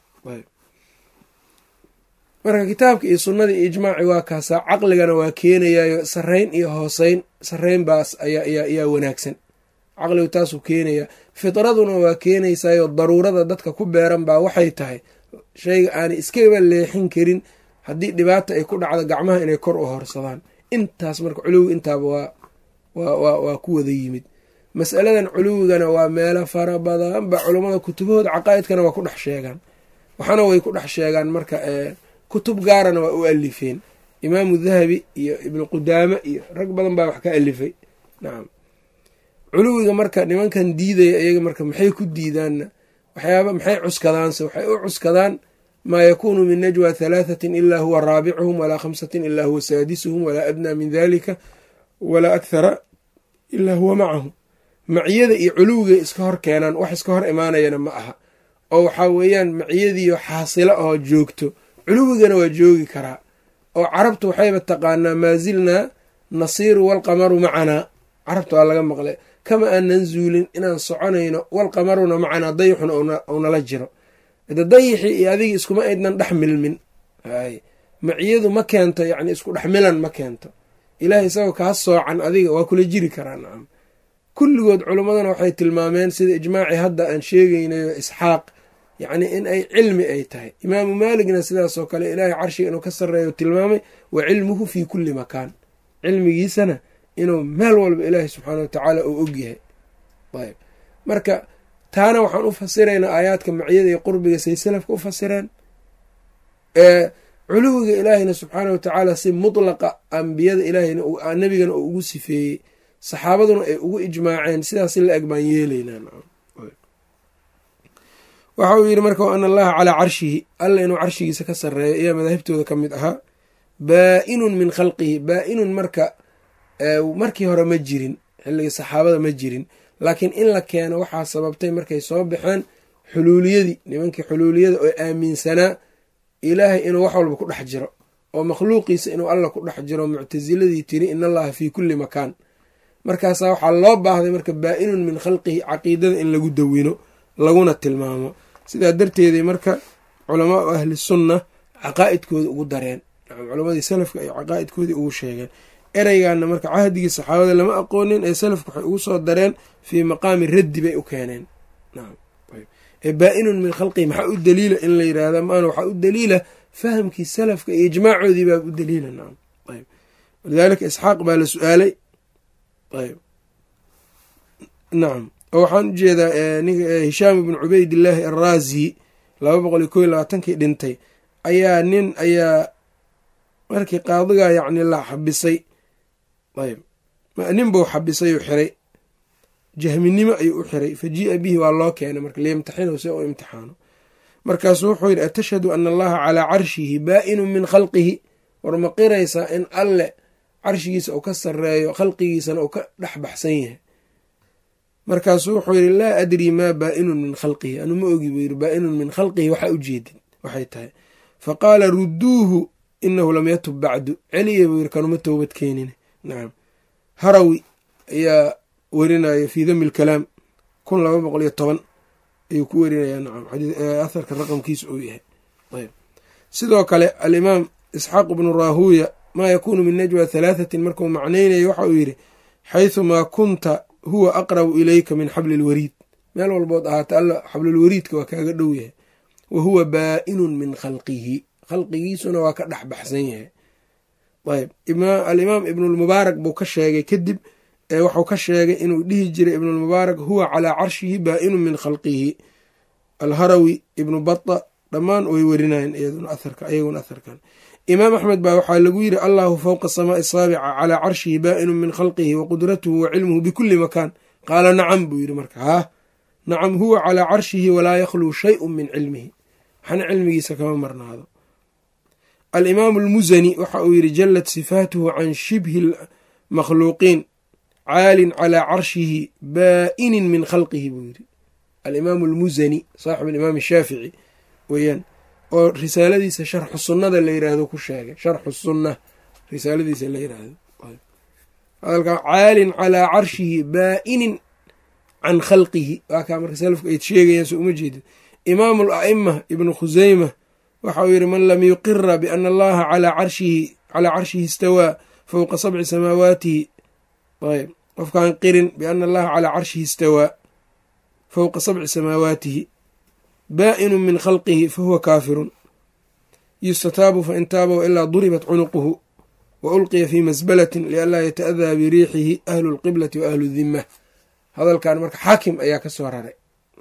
marka kitaabka iyo sunnada iyo ijmaaci waa kaasaa caqligana waa keenayayo sarrayn iyo hooseyn sarrayn baas ayaa wanaagsan caqligu taasuu keenayaa fitraduna waa keenaysaayo daruurada dadka ku beeran baa waxay tahay shayga aanay iskaba leexin karin haddii dhibaata ay ku dhacdo gacmaha inay kor u horsadaan intaas marka culuwi intaaba waa waa ku wada yimid masaladan culuwigana waa meelo fara badan ba culummada kutubahooda caqaa'idkana waa ku dhex sheegaan waxaana way ku dhex sheegaan marka kutub gaarana waa u alifeen imaamu dahabi iyo ibnu qudaame iyo rag badan baa wax ka alifay nacam culuwiga marka nimankan diidaya iyaga marka maxay ku diidaanna waxyaaba maxay cuskadaanse waxay u cuskadaan maa yakuunu min najwa halaathatin ilaa huwa raabicuhum walaa khamsatin ilaa huwa saadisuhum walaa adnaa min dalika walaa akhara ilaa huwa macahum maciyada iyo culuwiga iska hor keenaan wax iska hor imaanayana ma aha oo waxaa weeyaan maciyadiiyo xaasilo oo joogto culuwigana waa joogi karaa oo carabtu waxayba taqaanaa maa zilnaa nasiiru walqamaru macanaa carabta waa laga maqlay kama aanan zuulin inaan soconayno walqamaruna macanaa dayixuna uunala jiro de dayixii iyo adigii iskuma aydnan dhex milmin maciyadu ma keento yacni isku dhex milan ma keento ilaahay isagoo kaa soocan adiga waa kula jiri karaa nacam kulligood culummadana waxay tilmaameen sida ijmaacii hadda aan sheegaynayo isxaaq yacni in ay cilmi ay tahay imaamu maaligna sidaasoo kale ilaahay carshiga inuu ka sarreeyo tilmaamay wa cilmuhu fii kulli makaan cilmigiisana inuu meel walba ilaahay subxaana watacaala uu ogyahay ayb marka taana waxaan u fasiraynaa aayaadka maciyada iyo qurbiga say salafka u fasireen culuwiga ilaahayna subxaana watacaala si mutlaqa ambiyada ilaahayna nebigana uu ugu sifeeyey saxaabaduna ay ugu ijmaaceen sidaas la eg baan yeelaynaa waxa uu yidhi marka ana allaha calaa carshihi alla inuu carshigiisa ka sarreeyo ayaa madaahibtooda ka mid ahaa baa-inun min khalqihi baa-inun marka markii hore ma jirin xilligii saxaabada ma jirin laakiin in la keeno waxaa sababtay markay soo baxeen xuluuliyadii nimankii xuluuliyada oo aaminsanaa ilaahay inuu wax walba ku dhex jiro oo makhluuqiisa inuu alla ku dhex jiro muctasiladii tiri in allaha fii kulli makaan markaasaa waxaa loo baahday marka baa-inun min khalqihi caqiidada in lagu dawino laguna tilmaamo sidaa darteeday marka culamaau ahli sunna caqaa'idkooda ugu dareen culamadii salafka ay caqaa'idkoodii ugu sheegeen ereygaana marka cahdigii saxaabada lama aqoonin ee salafku waxay ugu soo dareen fii maqaami raddi bay u keeneen ee baa-inun min khalqihi maxaa u daliila in la yidhaahda maana waxaa u daliila fahamkii salafka iyo ijmaacoodii baa u daliila nacam ayb walidaalika isxaaq baa la su-aalay ayb nacam oo waxaan u jeedaa hishaam ibnu cubaydillaahi arraazi laba boqol iyo kow iyo labaatankii dhintay ayaa nin ayaa markii qaadigaa yacni la xabisay ayb nin buu xabisay oo xiray jahminimo ayuu u xiray fa jii-a bihi waa loo keenay marka liyamtaxinahu si u imtixaano markaasuu wuxuu yidhi atashhadu ana allaha calaa carshihi baa-inun min khalqihi war ma qiraysaa in alle carshigiisa uu ka sarreeyo khalqigiisana uu ka dhex baxsan yahay markaasuu wuxuu yidhi laa adrii maa baa-inun min khalqihi anu ma ogi buu yidhi baa-inun min khalqihi waxaa ujeedin waxay tahay fa qaala rudduuhu inahu lam yatub bacdu celiya buu yidhi kanuma toobad keenin nacam harawi ayaa werinaya fii dami lkalaam kun laba boqol iyo toban ayuu ku werinayaa nacam aharka raqamkiisa uu yahay ayb sidoo kale alimaam isxaaq bnu raahuuya maa yakuunu min najwa halaathatin markuu macnaynayo waxa uu yidhi xayثumaa kunta huwa aqrabu ilayka min xabli اlwariid meel walbood ahaata alla xablulwariidka waa kaaga dhow yahay wa huwa baa-inun min khalqihi khalqigiisuna waa ka dhex baxsan yahay ayb alimaam ibnulmubaarak buu ka sheegay kadib waxuu ka sheegay inuu dhihi jiray ibnulmubaarak huwa calaa carshihi baa-inun min khalqihi alharawi ibnu bata dhammaan way werinayen ayaguna aharkan imaam axmed baa waxaa lagu yiri allahu fowqa samaai saabica calaa carshihi baa-inun min khalqihi wa qudratuhu wa cilmuhu bikulli makaan qaala nacam buu yidhi marka haa nacam huwa calaa carshihi walaa yakhluu shayun min cilmihi waxna cilmigiisa kama marnaado alimaamu almusani waxa uu yidhi jallat sifaatuhu can shibhi makhluuqiin caalin calaa carshihi baa-inin min khalqihi buu yidhi alimaamu almusani saaxib alimaam shaafici weeyaan oo risaaladiisa sharxu sunnada la yiraahdo ku sheegay sharxu sunna risaaladiisa la yiraahdo hadalkaa caalin calaa carshihi baa-inin can khalqihi waa kaa marka salafku ay sheegayaan so uma jeedin imaamu ala'ima ibnu khuseyma waxa uu yidhi man lam yuqira biana allaha calaa carshihi calaa carshihi istawaa fowqa sabci samaawaatihi ayb qofkaan qirin biana allaha calaa carshihi istawaa fowqa sabci samaawaatihi baa-inu min khalqihi fahuwa kaafirun yustataabu fain taaba wailaa duribat cunuquhu wa ulqiya fii masbalatin lianlaa yata'adaa biriixihi ahlu lqiblati wa ahlu dimma hadalkan marka xaakim ayaa ka soo raray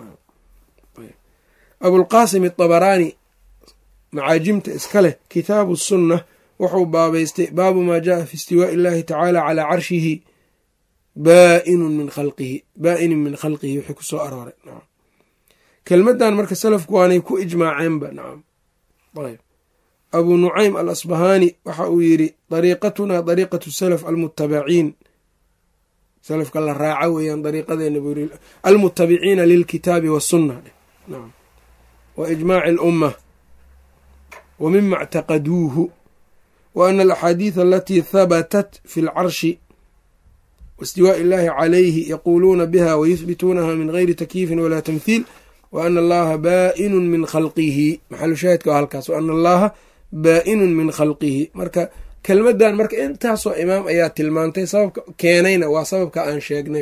abulqaasim atabaraani macaajimta iska leh kitaabu sunna wuxuu baabaystay baabu maa jaaa fi istiwaa'i illahi tacaala calaa carshihi baa-inun min khalqihi baa-inin min khalqihi wixii ku soo arooray kelmaddan marka salafku waanay ku ijmaaceenba nacam ayb abuu nucaym al asbahaani waxa uu yidhi dariiqatunaa dariiqatu salaf almutabaciin salafka la raaca weeyaan dariiqadeena buu yiri almutabiciina lilkitaabi wasunna nacam wa ijmaaci alumma wa mima اctaqaduuhu wa ana alaxaadiida alatii habatat fi lcarshi waistiwaaءi illahi calayhi yaquuluuna biha wayuhbituunaha min gayri takyiifin walaa tamhiil wa ana allaha baa-inun min khalqihi maxalu shaahidka waa halkaas wa ana allaha baa-inun min khalqihi marka kelmaddan marka intaasoo imaam ayaa tilmaantay sababka keenayna waa sababka aan sheegnay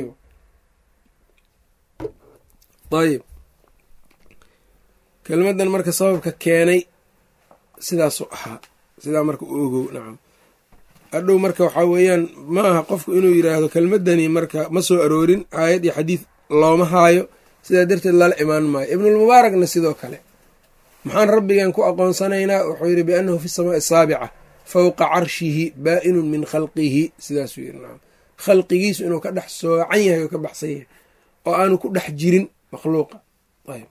ayb kelmaddan marka sababka keenay sidaasuu ahaa sidaa marka u ogow nacam adhow marka waxaa weeyaan ma aha qofku inuu yiraahdo kelmaddani marka ma soo aroorin aayad iyo xadiid looma haayo sidaa darteed lala imaan maayo ibnulmubaarakna sidoo kale maxaan rabbigan ku aqoonsanaynaa wuxuu yidhi biannahu fi samaai asaabica fowqa carshihi baa-inun min khalqihi sidaasuu yidhi nacam khalqigiisu inuu ka dhex soocan yahay oo ka baxsan yahay oo aanu ku dhex jirin makhluuqa ayb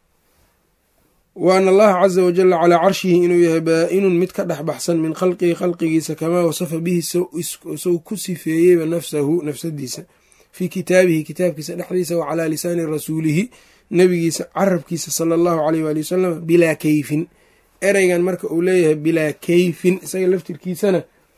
wa ana allaha caza wajala calaa carshihi inuu yahay baa-inun mid ka dhex baxsan min khalqihi khalqigiisa kamaa wasafa bihi sow ku sifeeyeyba nafsahu nafsadiisa fii kitaabihi kitaabkiisa dhexdiisa wa calaa lisaani rasuulihi nebigiisa carabkiisa sala allahu aleyh waali wasalam bilaa keyfin ereygan marka uu leeyahay bilaa keyfin isaga laftirkiisana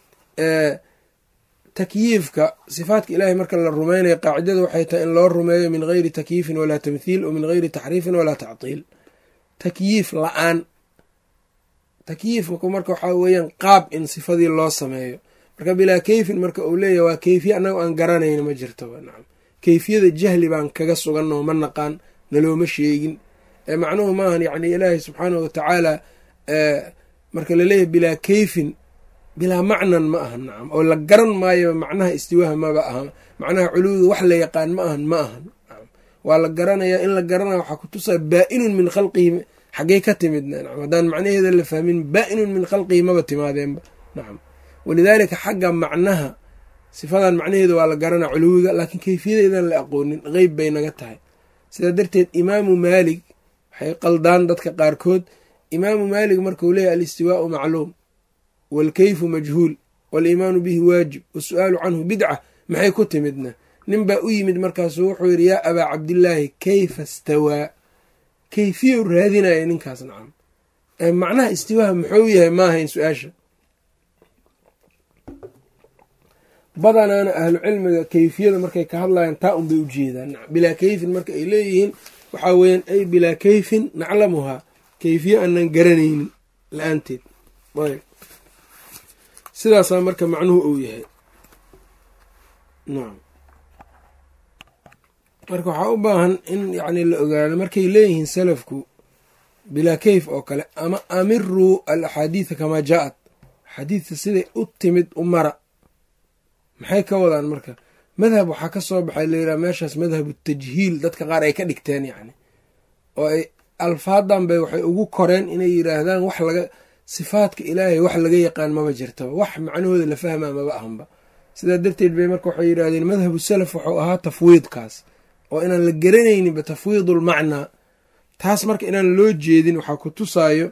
takyiifka sifaatka ilaahay marka la rumeynaya qaacidada waxay tahay in loo rumeeyo min geyri takyiifin walaa tamthiil o min geyri taxriifin walaa tactiil takyiif la-aan takyiifku marka waxaa weeyaan qaab in sifadii loo sameeyo marka bilaa keyfin marka uu leeyahy waa keyfiye annaga aan garanayna ma jirto nacam keyfiyada jahli baan kaga suganoo ma naqaan nalooma sheegin macnuhu maahan yani ilaahay subxaanahu watacaala marka laleeyahay bilaa keyfin bilaa macnan ma ahan nacam oo la garan maayo macnaha istiwaaha maba aha macnaha culuwda wax la yaqaan ma ahan ma ahan nacam waa la garanayaa in la garanaya waxaa ku tusaa baa-inun min khalqihi xaggey ka timidna nacam haddaan macnaheeda la fahmin baa-inun min khalqihi maba timaadeenba nacam walidaalika xagga macnaha sifadan macnaheeda waa la garanaa culuwiga laakiin keyfiyadeedan la aqoonin qeyb bay naga tahay sidaa darteed imaamu maalig waxay qaldaan dadka qaarkood imaamu maalig markuu leeyahy alistiwaau macluum waalkeyfu majhuul waaliimaanu bihi waajib wasu-aalu canhu bidca maxay ku timidna nin baa u yimid markaasuu wuxuu yidhi yaa abaa cabdillaahi keyfa stawaa keyfiya u raadinaya ninkaas nacam macnaha istiwaaha muxuu yahay maahayn su-aasha badanaana ahlu cilmiga keyfiyada markay ka hadlayaan taa unbay u jeedaan bilaa keyfin marka ay leeyihiin waxaa weeyaan ay bilaa keyfin naclamuhaa keyfiye aanan garanaynin la-aanteed ayb sidaasaa marka macnuhu uu yahay nacam marka waxaa u baahan in yacni la ogaado markay leeyihiin salafku bilaa keyf oo kale ama amiruu al axaadiida kamaa jaa-ad axaadiidta siday u timid u mara maxay ka wadaan marka madhab waxaa ka soo baxay layidhaha meeshaas madhabu tajhiil dadka qaar ay ka dhigteen yacni oo ay alfaadan bay waxay ugu koreen inay yidhaahdaan wax laga sifaadka ilaahay wax laga yaqaan maba jirtaba wax macnahooda la fahmaa maba ahanba sidaa darteed bay marka waxay yidhahdeen madhabu salaf wuxuu ahaa tafwiidkaas oo inaan la garanayninba tafwiidulmacnaa taas marka inaan loo jeedin waxaa ku tusaayo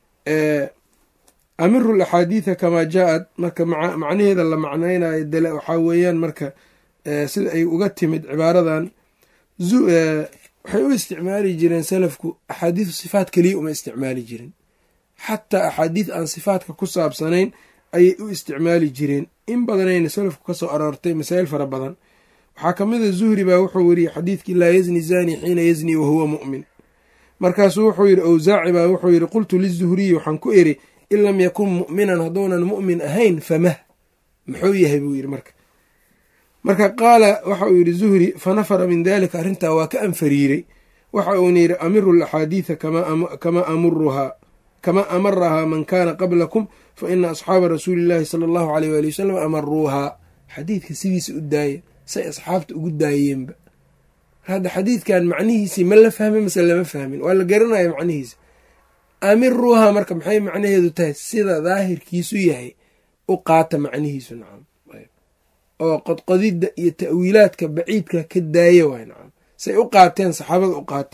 amiru laxaadiida kamaa jaa-ad marka macnaheeda la macnaynayo waxaa weeyaan marka sida ay uga timid cibaaradan waxay u isticmaali jireen salafku axaadiidu sifaat keliya uma isticmaali jirin xataa axaadiid aan sifaatka ku saabsanayn ayay u isticmaali jireen in badanayna salafku kasoo aroortay masaa'il fara badan waxaa ka mid a zuhri baa wuxuu weriyey xadiidkii laa yazni zani xiina yazni wahuwa mu'min markaasuu wuxuu yidhi awsaaci baa wuxuu yidhi qultu lizuhriyi waxaan ku eri in lam yakun mu'minan hadduunan mu'min ahayn famah muxuu yahay buu yidhi marka marka qaala waxa uu yidhi zuhri fanafara min dalika arrintaa waa ka anfariiray waxa uuna yidhi amiru laxaadiida kamaa amuruhaa kamaa amarahaa man kaana qablakum fa ina asxaaba rasuuli llaahi sala allahu aleyh waali wasalam amaruuhaa xadiidka sidiisa u daaya say asxaabta ugu daayeenba hadda xadiidkan macnihiisii ma la fahmin mase lama fahmin waa la garanaya macnihiisa amiruuhaa marka maxay macnaheedu tahay sida daahirkiisu yahay u qaata macnihiisu nacam oo qodqodidda iyo ta'wiilaadka baciidka ka daaya waay nacam say u qaateen saxaabada u qaata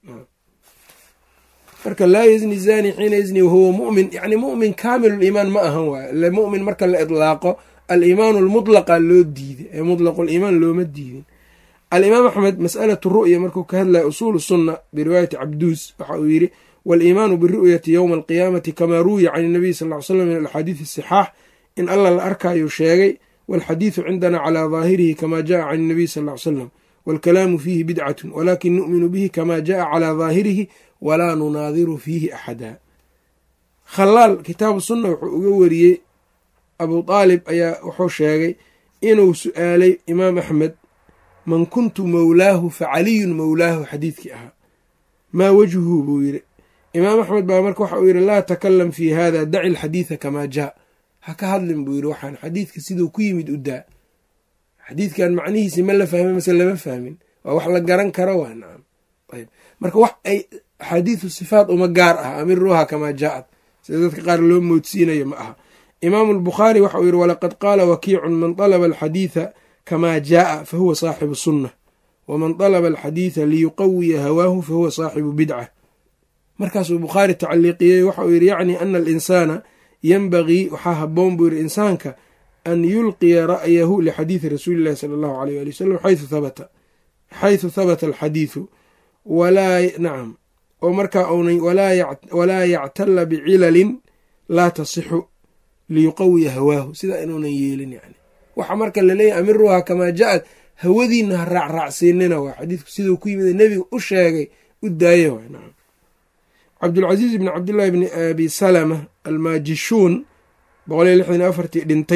marka laa yazni zani xiina yazni wahuwa mu'min yani mu'min kaamiluliimaan ma ahan waay ile mu'min marka la idlaaqo aliimaanu almutlaqa loo diiday ee mutlaquliimaan looma diidin alimaam axmed mas'alatu ru'ya markuu ka hadlaya usuulu sunna biriwaayati cabduus waxa uu yidhi waaliimaanu biru'yati yowma alqiyaamati kamaa ruwiya can inabiy sal ly slam min alxaadiidi asixaax in alla la arkayuu sheegay walxadiidu cindana calaa daahirihi kama jaءa can inabiy sal ly slam waalkalaamu fiihi bidcatun walakin nu'minu bihi kama jaءa calaa daahirihi walaa nunaadiru fiihi axada khalaal kitaabu sunna wuxuu uga wariyey abu aalib ayaa wuxuu sheegay inuu su-aalay imaam axmed man kuntu mowlaahu fa caliyun mowlaahu xadiidkii ahaa maa wajhuhu buu yidhi imaam axmed baa marka waxa uu yidhi laa takalam fii hada daci alxadiida kamaa jaa ha ka hadlin buu yidhi waxaan xadiidka siduu ku yimid u daa xadiidkan macnihiisi ma la fahmin mase lama fahmin waa wax la garan karo waa nacam ayb marka wax ay axaadiidu sifaat uma gaar ah amiruuha kamaa jaa-ad sida dadka qaar loo moodsiinayo ma aha imaamu albukhaari waxa uu yidhi walaqad qaala wakiicun man dalaba alxadiida kamaa jaaa fahuwa saaxibu sunna waman dalaba alxadiida liyuqawiya hawaahu fahuwa saaxibu bidca markaasuu bukhaari tacaliiqiyey waxa uu yidhi yacni ana alinsaana yenbagii waxaa haboon buu yidhi insaanka an yulqiya ra'yahu lixadiidi rasuuli llahi sala allahu aleyh ali wasalam xaysu habata xaysu habata alxadiidu walaa nacam oo markaa unan walaa yactala bicilalin laa tasixu liyuqawiya hawaahu sidaa inuunan yeelin yani waxa marka laleeyahy amiruha kamaa ja-ad hawadiina ha raacraacsiinina waa xadiidku siduu ku yimid nebiga u sheegay u daaya waay nacam cabdulcasiis bni cabdillahi bni abi salama almaajishuun boqol iyo lixdan iyo afartii dhintay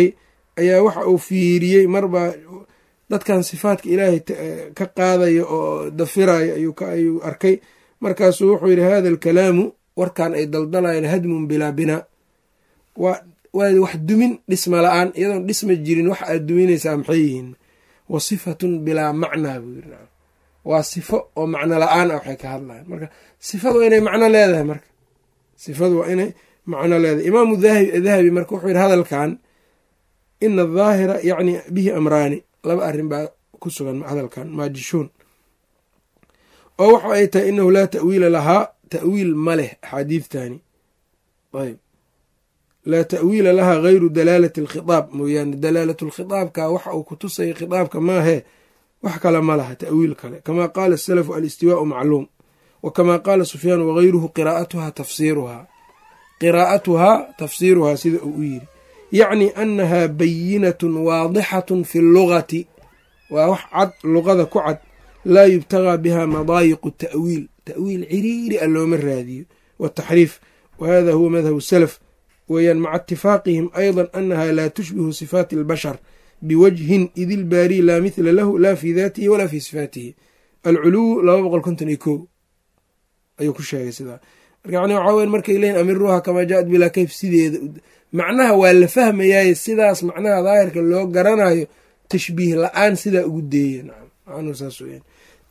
ayaa waxa uu fiiriyey marbaa dadkan sifaadka ilaahay ka qaadaya oo dafiraya ayuu arkay markaasuu wuxuu yidhi hada alkalaamu warkan ay daldalayaan hadmun bilaa binaa waa wax dumin dhisma la-aan iyadoon dhisma jirin wax aad duminaysaa maxay yihiin wa sifatun bilaa macnaa buu yiri waa sifo oo macno la-aan ah waxay ka hadlayan marka sifadu waa inay macno leedahay marka sifadu waa inay macno leedahay imaamu dahabi marka wuxuu yidhi hadalkan ina adaahira yacni bihi amraani laba arrin baa ku sugan hadalkan maajishuun oo waxa ay tahay inahu laa ta'wiila lahaa ta'wiil ma leh axaadiidtani ayb laa ta'wiila lahaa gayru dalaalati alkhitaab mooyaane dalaalatu lkhitaabka waxa uu ku tusaya khitaabka maahee wax kale ma laha ta'wiil kale kamaa qaala asalafu alistiwaau macluum wa kamaa qaala sufyaan wagayruhu qiraa'atuhaa tafsiiruhaa qiraa'atuhaa tafsiiruhaa sida uu u yiri yacni annahaa bayinatun waadixatun fi llugati waa wax cad luqada ku cad laa yubtagaa biha madaayiqu ta'wiil ta'wiil ciriiri a looma raadiyo wataxriif wa hada huwa madhabu salaf weeyaan maca itifaaqihim ayضa annaha laa tushbihu sifaati اlbashar biwajhin id ilbaari laa mithla lahu laa fi daatihi walaa fi sifaatihi alculuw laba boqol konton iyo ko ayuu ku sheegay sidaa marka yani waxaa weyan markay leeyiin amiruuha kamaa jaat bilaa kayf sideeda macnaha waa la fahmayaaye sidaas macnaha daahirka loo garanayo tashbiih la-aan sidaa ugu deeya nacam saas weyan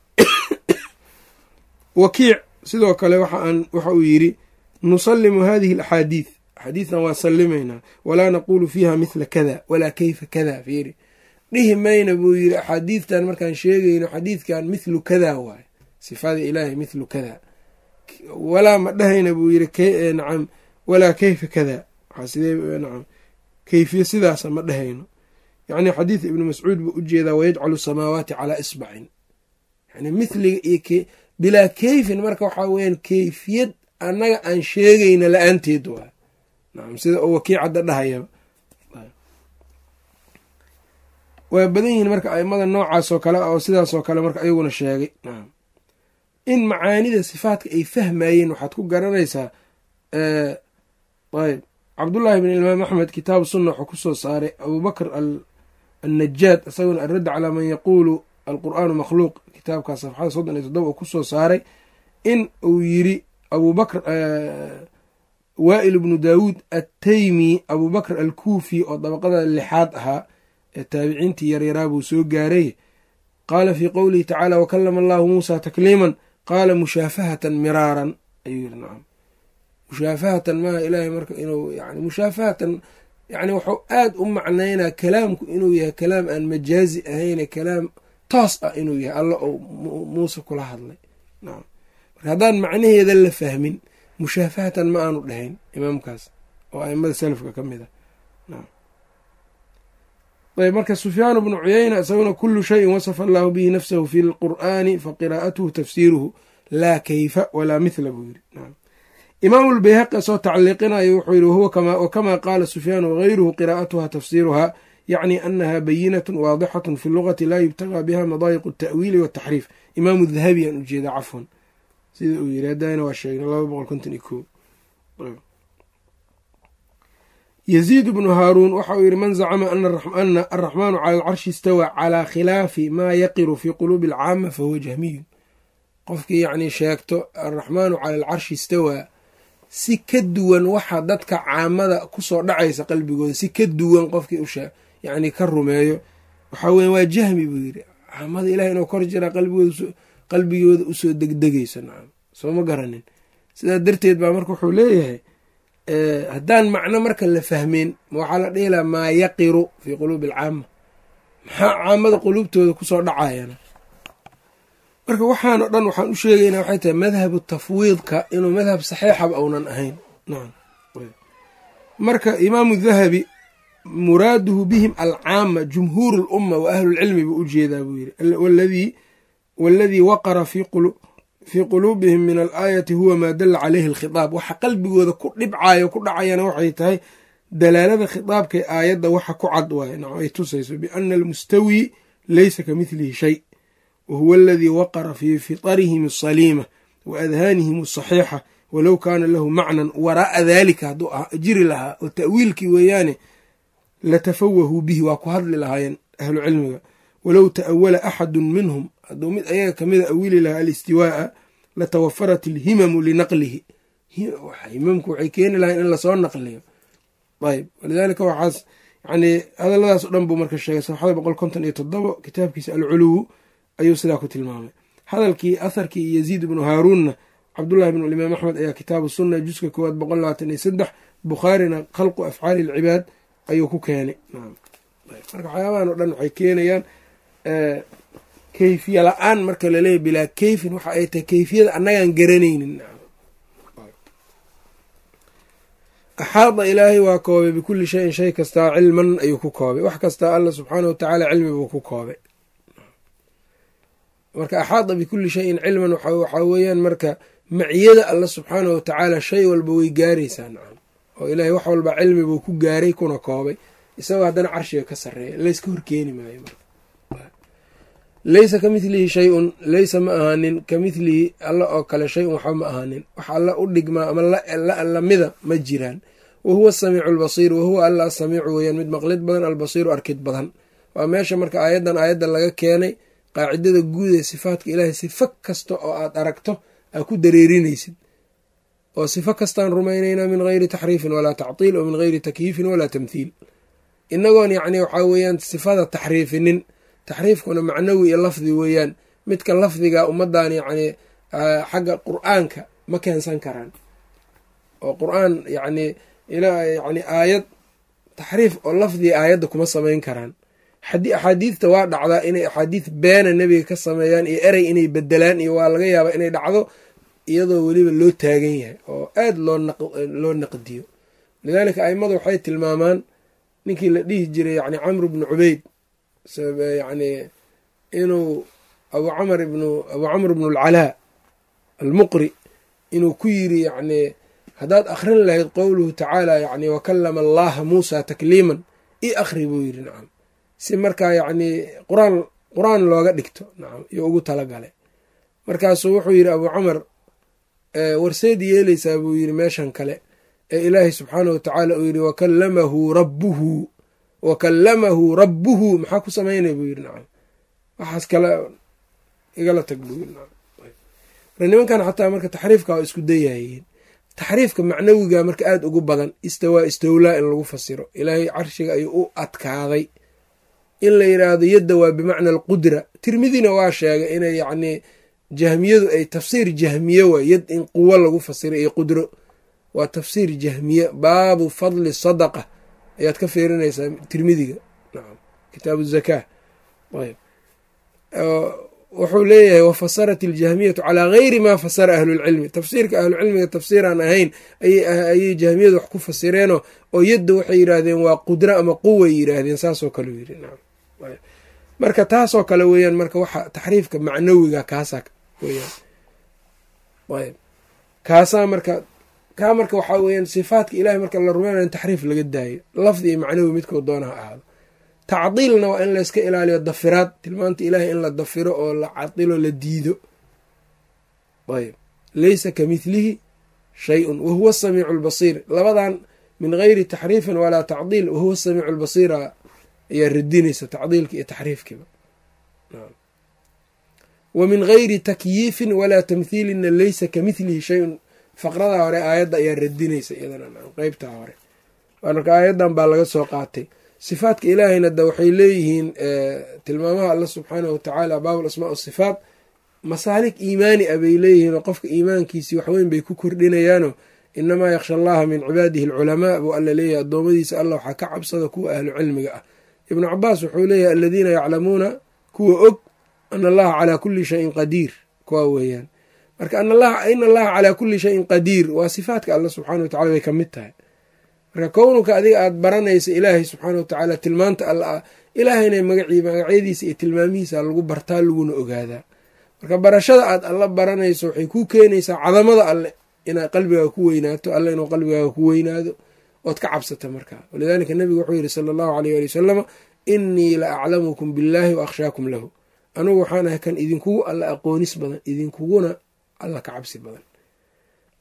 wakiic sidoo kale waxa uu yidhi nusalimu hadihi alaxaadiid axaadiidtan waa sallimaynaa walaa naquulu fiiha mithla kada walaa keyfa kada fiiri dhihi mayna buu yidhi axaadiidtan markaan sheegayno xadiidkan mithlu kada waaye sifada ilaahay mithlu kada walaa ma dhahayna buu yidhi nacam walaa keyfa kada nacam keyfiye sidaasa ma dhahayno yacni xadiid ibnu mascuud buu ujeedaa wayajcalu samaawaati calaa isbacin yani mithliga iyo bilaa keyfin marka waxaa weyaan keyfiyad annaga aan sheegayna la-aanteed waay nacam sida oo wakiicadda dhahayaba waa badan yihiin marka aimada noocaasoo kale oo sidaasoo kale marka ayaguna sheegay nacam in macaanida sifaadka ay fahmayeen waxaad ku garanaysaa ayb cabdullaahi bn imaam axmed kitaabu sunna wuxuu kusoo saaray abubakr annajaad isaguna alradda calaa man yaquulu alqur'aanu makhluuq kitaabkaas safxada soddon iyo toddoba uu kusoo saaray in uu yiri abubakr waa'il ibnu daawuud attaymi abubakr alkuufi oo dabaqada lixaad ahaa ee taabiciintii yaryaraa buu soo gaaray qaala fii qowlihi tacaala wakalama allahu muusa takliiman qaala mushaafahatan miraaran ayuu yiri nacam mushaafahatan maaha ilaahay marka inuu yani mushaafahatan yani wuxuu aad u macnaynaa kalaamku inuu yahay kalaam aan majaazi ahayne kalaam toos ah inuu yahay alla oo muuse kula hadlay nacam marka haddaan macnaheeda la fahmin mushaafahatan ma aanu dhahayn imaamkaas oo aimada salafka ka mid ah nacam ayb marka sufyaanu bnu cuyayna isaguna kulu shayin wasafa allahu bihi nafsahu fi lqur'aani faqiraa'atuhu tafsiiruhu laa kayfa walaa mithla buu yiri nacam imaamu lbayhaqi asoo tacliiqinayo wuxuu yihi wahuwa wakamaa qaala sufyaan wagayruhu qiraa'atuha tafsiiruha yacni anaha bayinatun waadixatun fi lugati laa yubtagaa biha madaayiqu atawiili wataxriif imaamu dahabi aan ujeeda cafwan sida uu yiri hadana waa sheegna laba boqol konton iyo ko yaziid bnu haaruun waxa uu yihi man zacama ana araxmaanu cala alcarshi istawaa calaa khilaafi maa yaqiru fii quluubi alcaama fahuwa jahmiyun qofkii yacni sheegto araxmaanu cala alcarshi istawaa si ka duwan waxa dadka caamada kusoo dhacaysa qalbigooda si ka duwan qofkii ushe yacni ka rumeeyo waxaa weya waa jahmi buu yidhi caamada ilaah inuu kor jiraa qalbigooda usoo degdegayso nacam soo ma garanin sidaa darteed baa marka wuxuu leeyahay haddaan macno marka la fahmeen waxaa la dhihi laha maa yaqiru fii quluubi alcaama maxaa caamada quluubtooda kusoo dhacayana marka waxaan o dhan waxaan u sheegaynaa waxay tahay madhabu tafwiidka inuu madhab saxiixaba uunan ahayn nacam marka imaamu dahabi muraaduhu bihim alcaama jumhuur lumma wa ahlulcilmi buu ujeedaa buu yiri waladii waqara fii quluubihim min alaayati huwa maa dala caleyhi alkhitaab waxa qalbigooda ku dhibcayo ku dhacayana waxay tahay dalaalada khitaabkay aayadda waxa ku cad waaye nacam ay tusayso biana almustawi leysa ka midlihi shay wahuwa aladii waqara fii fitarihim asaliima wa adhaanihim asaxiixa walow kaana lahu macnan waraa'a daalika hadduu jiri lahaa oo ta'wiilkii weeyaane latafawahuu bihi waa ku hadli lahaayeen ahlu cilmiga walow ta'awala axadun minhum hadduu mid ayaga kamida awili lahaa alistiwaa'a latawafarat ilhimamu linaqlihi himamku waxay keeni lahayen in lasoo naqliyo ayb walidaalika waxaas yani hadaladaas o dhan buu marka sheegay safxada boqol konton iyo toddobo kitaabkiisa alculuwu ayuu sidaa ku tilmaamay hadalkii atharkii yaziid ibnu haaruunna cabdullahi bn imaam axmed ayaa kitaabu sunna juska koowaad boqol labaatan iyo saddex bukhaarina khalqu afcaali ilcibaad ayuu ku keenay marka waxyaabahan o dhan waxay keenayaan kayfiya la-aan marka laleeyahy bilaa kayfin waxa ay tahay kayfiyada annagaan garanaynin axaada ilaahay waa koobay bikulli shayin shay kastaa cilman ayuu ku koobay wax kastaa alla subxaana wa tacaala cilmi buu ku koobay marka axaada bikulli shayin cilman waxaa weeyaan marka maciyada alla subxaana wa tacaala shay walba way gaaraysaa nacam oo ilaahay wax walba cilmi buu ku gaaray kuna koobay isagoo haddana carshiga ka sarreeya layska horkeeni maayo marka laysa ka midlihi shay-un laysa ma ahaanin ka midlihi alla oo kale shay-un waxba ma ahaanin wax alla u dhigmaa ama lamida ma jiraan wa huwa asamiicu albasiir wahuwa alla asamiicu weeyaan mid maqlid badan albasiiru arkid badan waa meesha marka aayaddan aayadda laga keenay qaacidada guud ee sifaatka ilaahay sifo kasta oo aad aragto aa ku dareerinaysid oo sifo kastaan rumaynaynaa min geyri taxriifin walaa tactiil oo min geyri takyiifin walaa tamthiil inagoon yacni waxaa weeyaan sifada taxriifinin taxriifkuna macnawi iyo lafdi weeyaan midka lafdiga ummaddan yacni xagga qur-aanka ma keensan karaan oo qur-aan yacni yani aayad taxriif oo lafdiga aayadda kuma samayn karaan axaadiidta waa dhacdaa inay axaadiid beena nebiga ka sameeyaan iyo erey inay bedelaan iyo waa laga yaabaa inay dhacdo iyadoo weliba loo taagan yahay oo aad loo naqdiyo lidaalika aimadu waxay tilmaamaan ninkii la dhihi jiray yani camr bnu cubeyd yani inuu abu camr ibnu abu camr ibnu alcalaa almuqri inuu ku yiri yani haddaad akhrin lahayd qowluhu tacaala yani wakalama allaha muusa takliiman i akhri buu yiri nacam si markaa yacni quraan qur-aan looga dhigto nacam iyo ugu talagalay markaasuu wuxuu yidhi abuu camar warseed yeeleysaa buu yidhi meeshan kale ee ilaahay subxaanahu wa tacaala uu yidhi wakallamahu rabbuhu wakallamahu rabbuhu maxaa ku samaynay buu yidhi nacam waxaas kale igala tag buu yidhi nacam marka nimankan xataa marka taxriifka waa isku dayayeen taxriifka macnawiga marka aada ugu badan istawaa istowlaa in lagu fasiro ilaahay carshiga ayuu u adkaaday in la yidhaahdo yadda waa bimacna alqudra tirmidina waa sheegay inay yacnii jahmiyadu ay tafsiir jahmiye waay yad in quwo lagu fasiro iyo qudro waa tafsiir jahmiye baabu fadli sadaqa ayaad ka fiirinaysaa tirmidiga nacam kitaabu zakaa ayb wuxuu leeyahay wafasarat iljahmiyatu calaa gayri maa fasara ahlulcilmi tafsiirka ahlucilmiga tafsiiraan ahayn ayay jahmiyadu wax ku fasireenoo oo yadda waxay yidhaahdeen waa qudro ama quway yidhaahdeen saasoo kale yiri marka taasoo kale weeyaan marka waxa taxriifka macnawiga kaasaa weyaan ayb kaasaa marka kaa marka waxaa weyaan sifaatka ilahay marka la rumeynaya in taxriif laga daayo lafdi iyo macnawi midkoo doonaha ahaado tacdiilna waa in layska ilaaliyo dafiraad tilmaanta ilaahay in la dafiro oo la cadilo la diido ayb laysa ka midlihi shay-un wahuwa asamiicu albasiir labadan min geyri taxriifin walaa tacdiil wahuwa asamiicu albasiira ayaa radinaysa tacdiilka iyo taxriifkiiba wa min geyri takyiifin walaa tamthiilina laysa ka midlihi shay-un faqradaa hore aayadda ayaa radinaysa iyadana qeybtaa hore marka aayaddan baa laga soo qaatay sifaadka ilaahayna da waxay leeyihiin tilmaamaha alla subxaanahu watacaala baabul asmaa sifaat masaalik iimaani a bay leeyihiinoo qofka iimaankiisii waxweyn bay ku kordhinayaano inamaa yakhsha allaha min cibaadihi alculamaa buu alla leeyahay addoommadiisa alla waxaa ka cabsada kuwa ahlu cilmiga ah ibnu cabaas wuxuu leeyahay aladiina yaclamuuna kuwa og ana allaha calaa kulli shayin qadiir kuwa weeyaan marka in allaha calaa kulli shayin qadiir waa sifaatka alla subxana wa tacala bay ka mid tahay marka kownuka adiga aada baranaysa ilaahay subxaana wa tacaala tilmaanta alla ah ilaahayna magacii magacyadiisa iyo tilmaamihiisa lagu bartaa laguna ogaadaa marka barashada aad alla baranayso waxay ku keenaysaa cadamada alle inaad qalbigaaga ku weynaato alle inuu qalbigaaga ku weynaado ood ka cabsata markaa walidaalika nabigu wuxuu yihi sala allahu aleyh ali wasalama innii la aclamukum billaahi wa akhshaakum lahu anugu waxaan ahay kan idinkugu alla aqoonis badan idinkuguna alla ka cabsi badan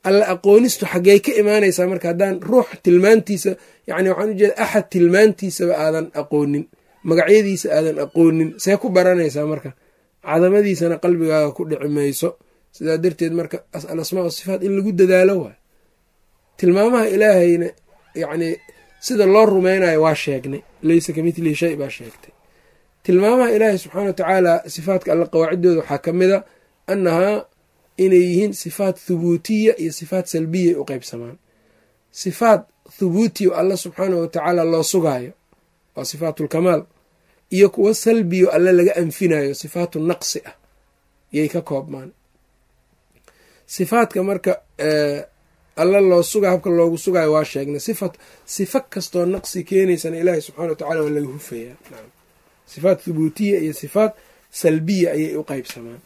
alla aqoonistu xaggey ka imaanaysaa marka haddaan ruux tilmaantiisa yacni waxaan ujeeda axad tilmaantiisaba aadan aqoonin magacyadiisa aadan aqoonin see ku baranaysaa marka cadamadiisana qalbigaaga ku dhici mayso sidaa darteed marka alasmaa wasifaat in lagu dadaalo waay tilmaamaha ilaahayna yacni sida loo rumeynayo waa sheegnay leysa ka mitlihi shay baa sheegtay tilmaamaha ilaahay subxaana wa tacaala sifaatka alla qawaaciddooda waxaa ka mid a annahaa inay yihiin sifaat thubuutiya iyo sifaat salbiya u qeybsamaan sifaat thubuutiya alla subxaana wa tacaala loo sugaayo waa sifaatulkamaal iyo kuwo salbiyo alle laga anfinayo sifaatu naqsi ah yay ka koobmaan sifaadka marka alla loo suga habka loogu sugayo waa sheegnay sifa sifa kastoo naqsi keenaysana ilaahay subxana wa tacala waa laga hufayaa nacam sifaat thubuutiya iyo sifaat salbiya ayay u qeybsamaan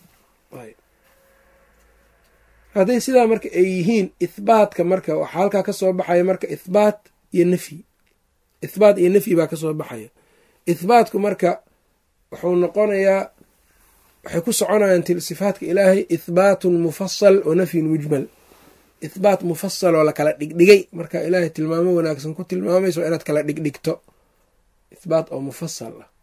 hadday sidaa marka ay yihiin ithbaatka marka waxaa halkaa kasoo baxaya marka ithbaat iyo nafyi ithbaat iyo nafyi baa kasoo baxaya ithbaatku marka wuxuu noqonayaa waxay ku soconayaan sifaatka ilaahay ithbaatun mufasal wa nafyun mujmal ithbaat mufasal oo lakala dhigdhigay marka ilaahay tilmaamo wanaagsan ku tilmaamayso waa inaad kala dhigdhigto ithbaat oo mufasal ah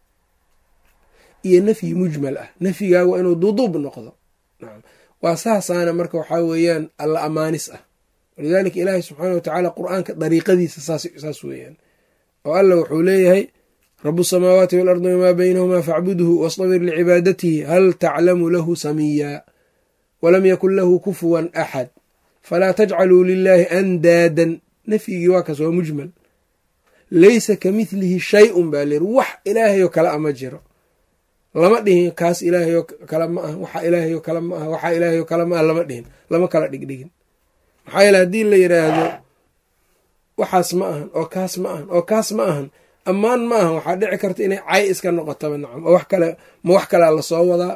iyo nafyi mujmal ah nafyigaa waa inuu duduub noqdo nacam waa saasaana marka waxaa weeyaan alla amaanis ah walidaalika ilaahay subxaana wa tacaala qur-aanka dariiqadiisa saas weeyaan oo alla wuxuu leeyahay rabu samaawaati waalardi wamaa baynahumaa facbudhu wastabir licibaadatihi hal taclamu lahu samiya walam yakun lahu kufuwan axad falaa tajcaluu lilaahi andaadan nafyigii waa kaas waa mujmal laysa ka midlihi shay-un baa layiri wax ilaahayoo kale a ma jiro lama dhihin kaas ilaahayoo kale ma ah waxa ilaahayoo kale ma ah waxaa ilaahayoo kale ma ah lama dhihin lama kala dhigdhigin maxaa yeele haddii la yidhaahdo waxaas ma ahan oo kaas ma ahan oo kaas ma ahan ammaan ma ahan waxaa dhici karta inay cay iska noqotaba nacam oo wax kale ma wax kalea lasoo wadaa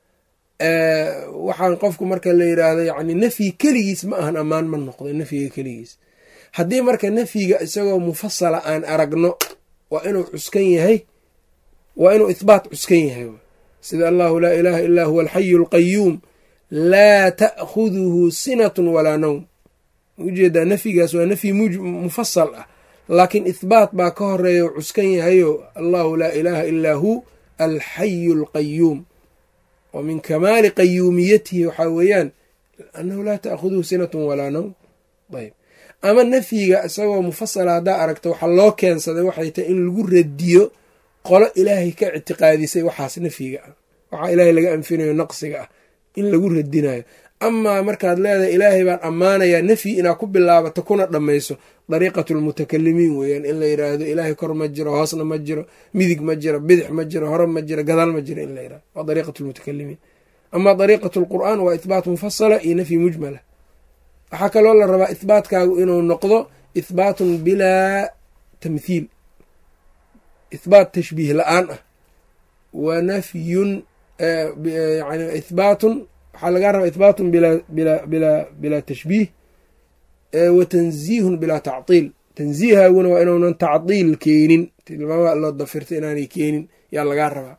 waxaan qofku marka la yidhaahdo yacni nafyi keligiis ma ahan ammaan ma noqdo nafyiga keligiis haddii marka nafyiga isagoo mufasala aan aragno waa inuu cuskan yahay waa inuu ithbaat cuskan yahay sida allahu laa ilaaha illaa huwa alxayu alqayuum laa ta'khuduhu sinatun walaa nowm ujeedaa nafyigaas waa nafyi mufasal ah laakiin ithbaat baa ka horeeya oo cuskan yahayo allahu laa ilaaha illaa hu alxayu alqayuum wa min kamaali qayuumiyatihi waxaa weeyaan annahu laa ta'khuduhu sinatun walaa nowm ayb ama nafyiga isagoo mufasala haddaa aragta waxaa loo keensaday waxay tahay in lagu radiyo qolo ilaahay ka ictiqaadisay waxaas nafyiga ah waxaa ilaahay laga anfinayo naqsiga ah in lagu radinayo amaa markaad leedahay ilaahay baan ammaanayaa nafyi inaad ku bilaabato kuna dhammayso dariiqatu lmutakalimiin weeyaan in la yidhaahdo ilaahay kor ma jiro hoosna ma jiro midig ma jiro bidix ma jiro hore ma jiro gadaal ma jiro in la yidhahdo waa dariiqatu lmutakalimiin amaa dariiqatu lqur'aan waa ithbaat mufasala iyo nafyi mujmala waxaa kaloo la rabaa ithbaatkaagu inuu noqdo ithbaatun bilaa tamthiil ithbaat tashbiih la-aan ah wa nafyun yani ithbaatun waxaa lagaa rabaa ithbaatun bilaa tashbiih wa tanziihun bilaa tactiil tanziihaaguna waa inuunan tacdiil keenin tilmaama loo dafirta inaanay keenin yaa lagaa rabaa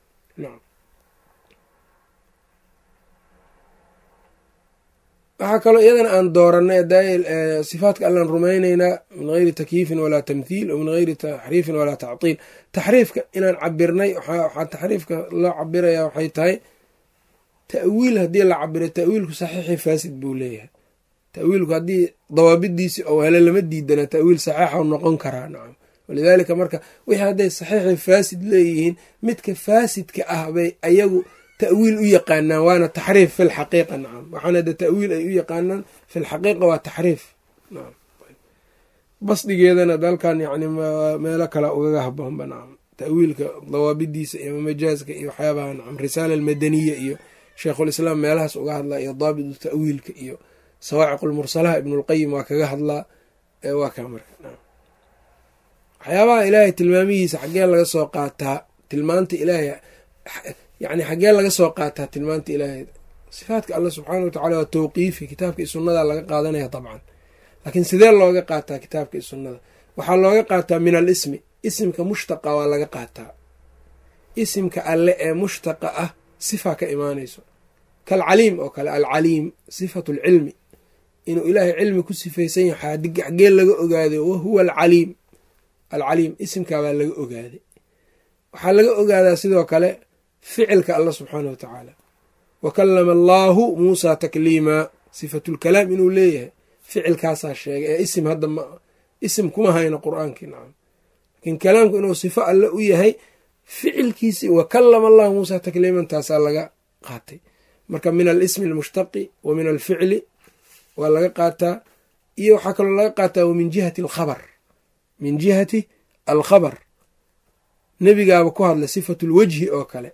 waxaa kaloo iyadana aan dooranay sifaatka allaan rumaynaynaa min geyri takyiifin walaa tamthiil o min geyri taxriifin walaa tactiil taxriifka inaan cabirnay waxaa taxriifka loo cabiraya waxay tahay ta'wiil haddii la cabiro ta'wiilku saxiixi faasid buu leeyahay ta'wiilku haddii dawaabidiisi ou hele lama diidana ta'wiil saxiixau noqon karaa nacam walidaalika marka wixii hadday saxiixi faasid leeyihiin midka faasidka ah bay ayagu tawiil u yaqaanaan waana taxriif fi lxaqiiqa nacam waxaana de ta'wiil ay u yaqaanaan fi lxaqiiqa waa taxriif nacam basdigeedana dalkan yani meelo kale ugaga haboonba nacam ta'wiilka dawaabidiisa iyo majaaska iyo waxyaabaha nacam risaala almadaniya iyo sheikhulislaam meelahaas uga hadlaa iyo daabitu ta'wiilka iyo sawaaciq lmursalaha ibnulqayim waa kaga hadlaa waa kaa marka nacam waxyaabaha ilaahay tilmaamihiisa xaggee laga soo qaataa tilmaanta ilaahay yacni xaggee laga soo qaataa tilmaanta ilaahay sifaadka alla subxaana watacala waa tawqiifi kitaabka iyo sunnada laga qaadanaya dabcan laakiin sidee looga qaataa kitaabka iyo sunnada waxaa looga qaataa min al ismi isimka mushtaqa waa laga qaataa isimka alle ee mushtaqa ah sifa ka imaanayso kalcaliim oo kale alcaliim sifatu lcilmi inuu ilaahay cilmi ku sifaysan yahay xagee laga ogaaday wahuwa alcaliim alcaliim isimkaabaa laga ogaaday waxaa laga ogaadaa sidoo kale ficilka allah subxaana wa tacaala wa kallama allaahu muusaa takliimaa sifatulkalaam inuu leeyahay ficilkaasaa sheegay ee isim hadda ma isim kuma hayno qur-aankii nacam laakiin kalaamku inuu sifo alle u yahay ficilkiisii wa kallama allahu muusaa takliiman taasaa laga qaatay marka min alismi almushtaqi wa min alficli waa laga qaataa iyo waxaa kaloo laga qaataa wa min jihati alkhabar min jihati alkhabar nebigaaba ku hadlay sifatu lwajhi oo kale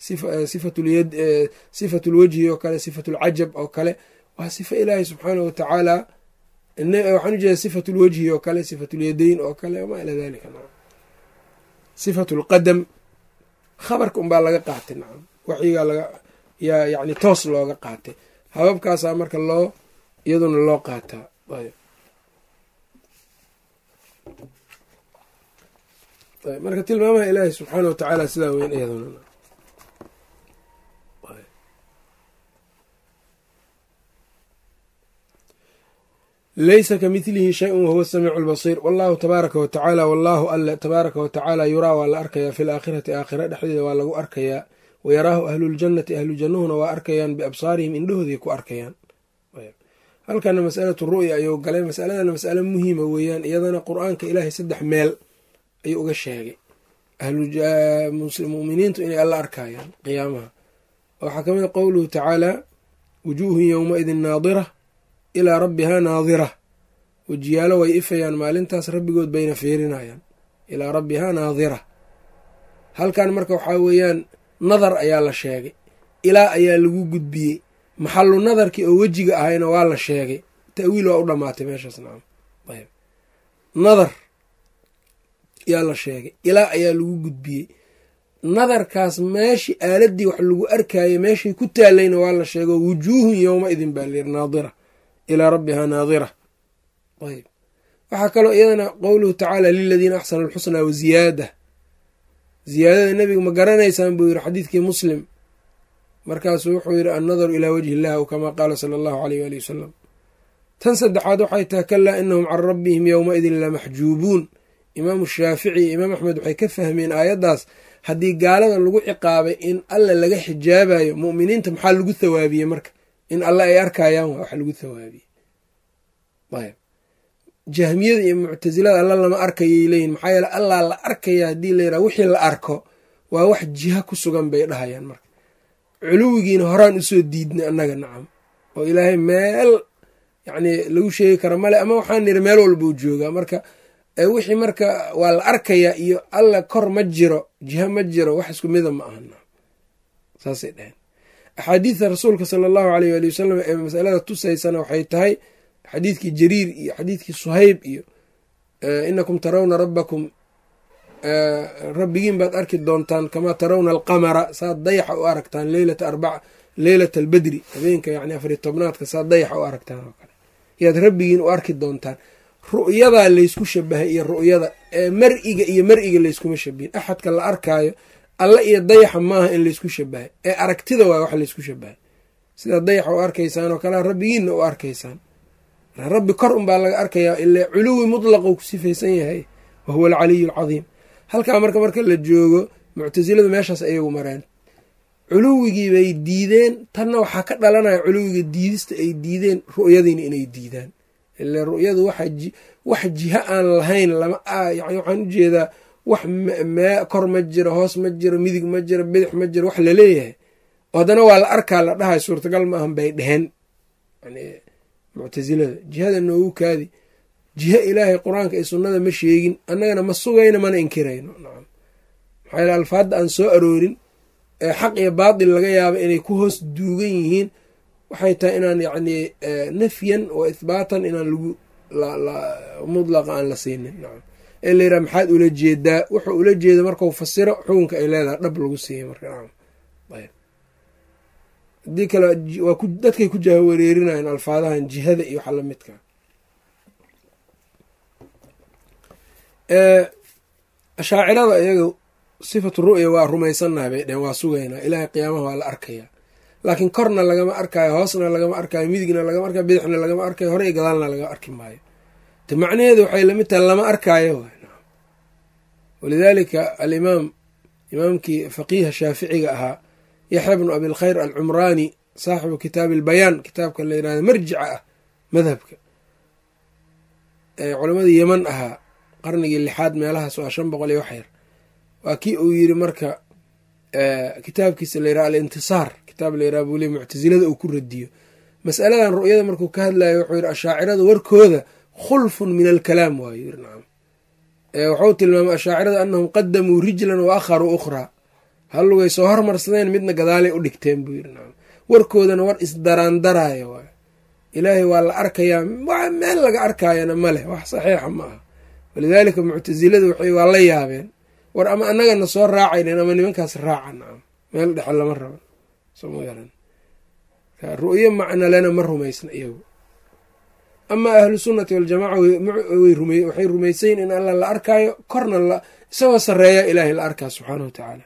sifatu lwajhi oo kale sifatu lcajab oo kale waa sifo ilaahi subxaanah wa tacaala waxaan ujeeda sifatu lwajhi oo kale sifatu lyadayn oo kale wamaa ilaa dalika nacam sifatu lqadam khabarka unbaa laga qaatay nacam waxyigaa laga yaa yani toos looga qaatay hababkaasaa marka loo iyaduna loo qaataa marka tilmaamaha ilaahi subxaana wa tacaala sidaa weyn iyaduna laysa ka midlihi shay-un wahuwa samiicu lbasiir wallahu tabaaraka wa tacaala wallaahu alle tabaaraka wa tacaala yuraa waa la arkayaa fi laakhirati aakhira dhexdeeda waa lagu arkayaa wayaraahu ahluljannati ahlu jannuhuna waa arkayaan biabsaarihim indhahooday ku arkayaan halkana masalatu ru'ya ayuu galay masaladana masale muhiima weeyaan iyadana qur-aanka ilaahay saddex meel ayuu uga sheegay muminiintu inay alla arkayaan qiyaamaha waxaa ka mid a qowluhu tacaala wujuuhun yowmaidin naadira ilaa rabbihaa naadira wejiyaalo way ifayaan maalintaas rabbigood bayna fiirinayaan ilaa rabbihaa naadira halkan marka waxaa weeyaan nadar ayaa la sheegay ilaa ayaa lagu gudbiyey maxalu nadarkii oo wejiga ahayna waa la sheegay ta'wiil waa u dhammaatay meeshaas nacam ayb nadar yaa la sheegay ilaa ayaa lagu gudbiyey nadarkaas meeshii aaladii wax lagu arkayay meeshay ku taalayna waa la sheego wujuuhun yowma idin baa layiri naadira ilaa rabbihaa naadira ayb waxaa kaloo iyadana qowluhu tacaala liladiina axsanu alxusnaa wa ziyaada ziyaadada nebiga ma garanaysaan buu yiri xadiidkii muslim markaasuu wuxuu yidhi annadaru ilaa wajhi illah aw kamaa qaala sala allahu aleyh waali wasalam tan saddexaad waxay tahay kalaa inahum can rabbihim yowmaidin lamaxjuubuun imaamu shaafici iyo imaam axmed waxay ka fahmeen aayaddaas haddii gaalada lagu ciqaabay in alla laga xijaabayo mu'miniinta maxaa lagu thawaabiyey marka in alle ay arkayaan waa wax lagu thawaabiyey ayb jahmiyada iyo muctasilada alla lama arkayay leeyihin maxaa yeele allaa la arkaya haddii la yidhaha wixii la arko waa wax jiha ku sugan bay dhahayaan marka culuwigiina horaan usoo diidnay annaga nacam oo ilaahay meel yacni lagu sheegi kara male ama waxaan niri meel walbuu joogaa marka wixii marka waa la arkayaa iyo alla kor ma jiro jiha ma jiro wax isku mida ma aha nacam saasay dhaheen axaadiidta rasuulka sala allahu aleyh waali wasalam ee masalada tusaysana waxay tahay xadiidkii jariir iyo xadiidkii suhayb iyo inakum tarawna rabbakum rabbigiin baad arki doontaan kamaa tarawna alqamara saad dayaxa u aragtaan leylata arbaca leylata albedri habeenka yani afari tobnaadka saad dayaxa u aragtaan oo kale yaad rabbigiin u arki doontaan ru'yadaa laysku shabahay iyo ru'yada ee mar-iga iyo mar-iga layskuma shabihin axadka la arkaayo alla iyo dayaxa maaha in laysku shabahay ee aragtida waa wax laysku shabahay sidaad dayaxa u arkaysaan oo kalea rabbigiinna u arkaysaan rabbi kor unbaa laga arkayaa ilaa culuwi mutlaquu ku sifaysan yahay wa huwa alcaliyu alcadiim halkaa marka marka la joogo muctasiladu meeshaas ayagu mareen culuwigii bay diideen tanna waxaa ka dhalanaya culuwiga diidista ay diideen ru'yadiina inay diidaan ile ru'yadu wax jiha aan lahayn lama yani waxaan ujeedaa wax mee kor ma jiro hoos ma jiro midig ma jiro bidix ma jiro wax laleeyahay oo haddana waa la arkaa la dhahay suurtagal ma ahan bay dheheen yani muctasilada jihada noogu kaadi jiha ilaahay qur-aanka iyo sunnada ma sheegin annagana ma sugayno mana inkirayno nacam maxaa yale alfaadda aan soo aroorin ee xaq iyo baatil laga yaaba inay ku hoos duugan yihiin waxay tahay inaan yacni nafyan wa ithbaatan inaan lagu mudlaqa aan la siinin nacam ee la yidhaha maxaad ula jeedaa wuxuu ula jeeda markau fasiro xukunka ay leedahay dhab lagu siiyey marka nacam ayb haddii kale waa ku dadkay ku jahawareerinayan alfaadahan jihada iyo waxa lamidka ashaacirada iyaga sifatu ru'ya waa rumaysannaha bay dheheen waa sugaynaa ilaahay qiyaamaha waa la arkayaa laakiin korna lagama arkaayo hoosna lagama arkaayo midigna lagama arkayo bidixna lagama arkayo hore iyo gadaalna lagama arki maayo te macnaheedu waxay lamid tahay lama arkaayo walidaalika alimaam imaamkii faqiiha shaaficiga ahaa yaxya bnu abilkhayr alcumraani saaxibu kitaabi albayaan kitaabka la yirahdo marjica ah madhabka ee culamadii yeman ahaa qarnigii lixaad meelahaas waa shan boqol iyo wax yar waa kii uu yiri marka kitaabkiisa la yiraha alintisaar kitaab la yiraha buu le muctasilada uu ku radiyo masaladan ru'yada markuu ka hadlayo wuxuu yiri ashaacirada warkooda khulfun min alkalaam waayo yiri nacam wuxuu tilmaamay ashaacirada anahum qadamuu rijlan wa akharuu ukhraa hallugay soo hormarsadeen midna gadaalay u dhigteen buu yiri nacam warkoodana war isdaraandaraayo waayo ilaahay waa la arkayaa meel laga arkaayana ma leh wax saxiixa ma aha walidaalika muctasilada waxay waa la yaabeen war ama annagana soo raacaynen ama nimankaas raaca nacam meel dhexe lama raba soma garan ru'yo macnalena ma rumaysna iyagu amaa ahlu sunnati waljamaca waxay rumaysayin in alla la arkaayo korna isagoo sareeya ilaahay la arkaa subxaana wa tacaala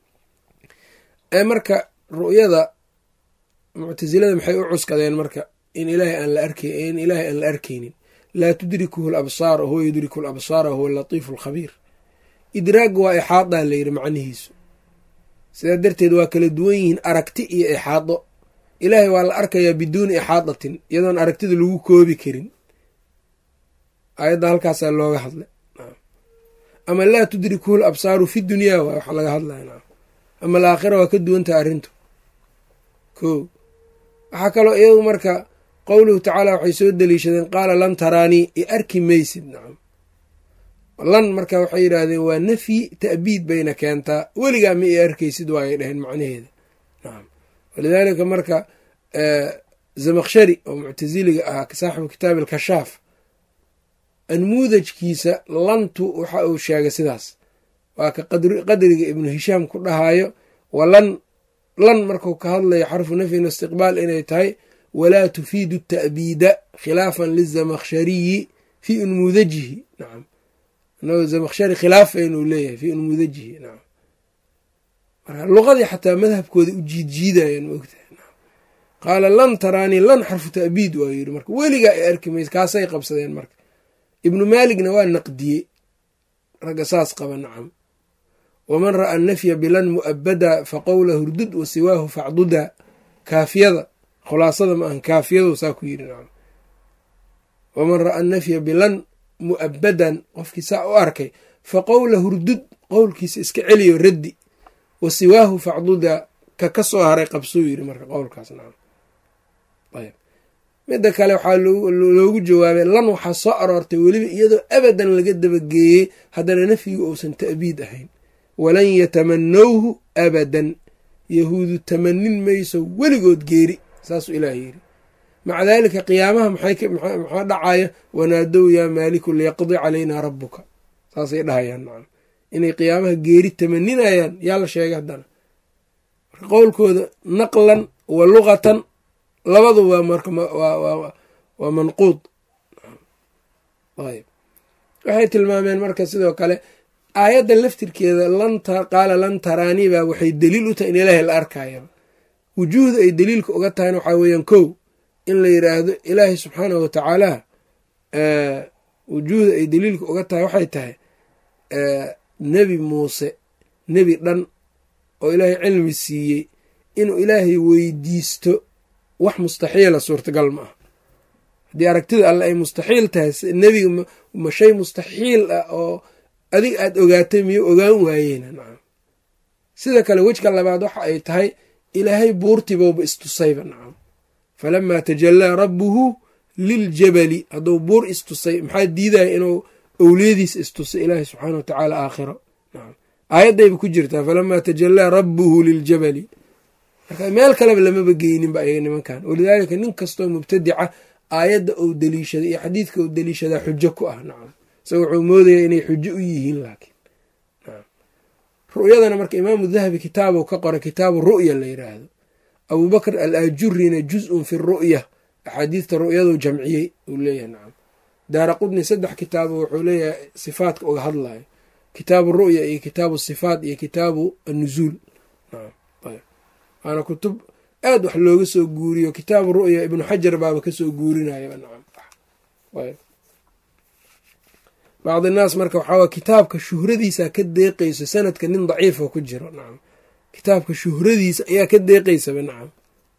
marka ru'yada muctasilada maxay u cuskadeen marka in ilaahay aan la ark in ilaahay aan la arkaynin laa tudrikuhu labsaar huwa yudriku labsaara huwa latiifu alkhabiir idraagga waa ixaadaa layidhi macnihiisu sidaa darteed waa kala duwan yihiin aragti iyo ixaado ilaahay waa la arkayaa biduuni ixaadatin iyadoon aragtida lagu koobi karin ayadda halkaasaa looga hadlay ama laa tudrikuhu l absaaru fi dunyaa waay waxa laga hadlaya ama alaakhira waa ka duwantaha arrintu ko waxaa kaloo iyagu marka qowluhu tacaala waxay soo deliishadeen qaala lan taraanii i arki maysid nacam lan marka waxay yidhaahdeen waa nafyi ta'biid bayna keentaa weligaa ma i arkaysid waayay dhaheen macnaheeda nacam walidaalika marka zamakshari oo muctasiliga ahaa saaxibu kitaabi alkashaaf anmuudajkiisa lantu waxa uu sheegay sidaas waa ka qadriga ibnu hishaam ku dhahayo walan lan marku ka hadlayo xarfu nafyin istiqbaal inay tahay walaa tufiidu ta'biida khilaafan lizamakhshariyi fii unmuudajihi nacam inagoo zamakhshari khilaafaynuu leeyahay fii unmuudajihi nacam marka luqadii xataa madhabkooda u jiidjiidayaan maogtahay nacam qaala lan taraanii lan xarfu ta'biid waa yidhi marka weligaa ay arki maysa kaasay qabsadeen marka ibnu maaligna waa naqdiyey ragga saas qaba nacam waman ra'a nafya bilan mu'abada faqowla hurdud wa siwaahu facduda kaafiyada khulaasada ma ahan kaafiyadu saa ku yidhi nacam waman ra'a nafya bilan mu'abadan qofkii saa u arkay faqowla hurdud qowlkiisa iska celiyo raddi wa siwaahu facduda ka ka soo haray qabsuu yidhi marka qowlkaas nacam ayb midda kale waxaa loogu jawaabay lan waxaa soo aroortay weliba iyadoo abadan laga dabageeyey haddana nafyigu uusan ta'biid ahayn walan yatamanowhu abadan yahuudu tamanin mayso weligood geeri saasuu ilaah yidhi maca daalika qiyaamaha maxaa dhacaya wanaadow yaa maaliku liyaqdi calaynaa rabbuka saasay dhahayaan nacam inay qiyaamaha geeri tamaninayaan yaa la sheegay haddana marka qowlkooda naqlan wa luqatan labadu waa marka waa manquud ayb waxay tilmaameen marka sidoo kale aayadda laftirkeeda qaala lan taraanii baa waxay daliil u tahay in ilaahay la arkaya wujuuhda ay daliilka uga tahayna waxaa weeyaan kow in la yiraahdo ilaahay subxaanahu watacaala wujuuhda ay daliilka uga tahay waxay tahay nebi muuse nebi dhan oo ilaahay cilmi siiyey inuu ilaahay weydiisto wax mustaxiila suurtagal ma ah haddii aragtida alle ay mustaxiil tahay nebiga ma shay mustaxiil ah oo adig aada ogaatay miyo ogaan waayeyna nacam sida kale wejka labaad waxa ay tahay ilaahay buurtibouba istusayba nacam falamaa tajallaa rabbuhu liljabali hadduu buur istusay maxaa diidaya inuu owliyadiisa istusay ilaahay subxaana wa tacaala aakhiro nacam aayaddayba ku jirtaa falamaa tajallaa rabbuhu liljabali marka meel kaleba lamaba geyninba ayaga nimankan walidaalika nin kastoo mubtadica aayadda ou deliishaday iyo xadiidka ou deliishadaa xujo ku ah nacam isaga wuxuu moodayaa inay xujo u yihiin laakiin ru'yadana marka imaamu dahabi kitaabu ka qoray kitaabu ru'ya la yiraahdo abubakr al ajurina juz-un fi ru'ya axaadiidta ru'yadu jamciyey uu leeyahay nacam daara qudni saddex kitaabo wuxuu leeyahay sifaatka uga hadlayo kitaabu ru'ya iyo kitaabu sifaat iyo kitaabu annuzuul nacam waana kutub aada wax looga soo guuriyo kitaabu ru'ya ibnu xajar baaba kasoo guurinayaba nacam bacdi naas marka waxaa kitaabka shuhradiisa ka deeqayso sanadka nin daciifa ku jiro nacam kitaabka shuhradiisa ayaa ka deeqaysaba nacam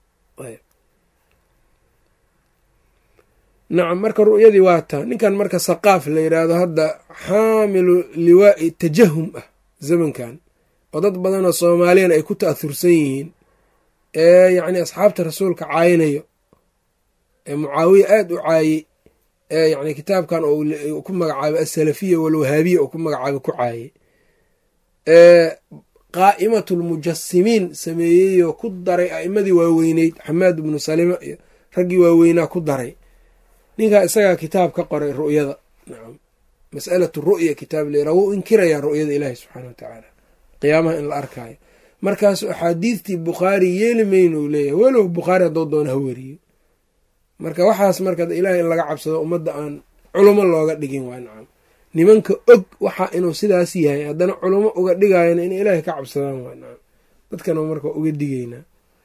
nacam marka ru'yadii waa taa ninkan marka saqaaf la yidhaahdo hadda xaamilu liwaa'i tajahum ah zamankan oo dad badanoo soomaaliyana ay ku ta'ahursan yihiin ee yacni asxaabta rasuulka caayinayo ee mucaawiya aada u caayey ee yacni kitaabkan oo ku magacaabay asalafiya walwahaabiya oo ku magacaabay ku caayey ee qaa'imatulmujasimiin sameeyeyoo ku daray a'imadii waaweyneyd xamaad ibnu salima iyo raggii waaweynaa ku daray ninkaa isagaa kitaab ka qoray ru'yada nacam mas'alatu ru'ya kitaab layraa wuu inkirayaa ru'yada ilaahi subxaana wa tacaala qiyaamaha in la arkaayo markaasu axaadiistii bukhaari yeeli maynu leeyahay walow bukhaari hadduu doona ha weriyo marka waxaas marka ilaahay in laga cabsado ummadda aan culamo looga dhigin waa nacam nimanka og waxa inuu sidaas yahay haddana culamo uga dhigayana in ilaahay ka cabsadaan waa nacam dadkana marka uga digeynaa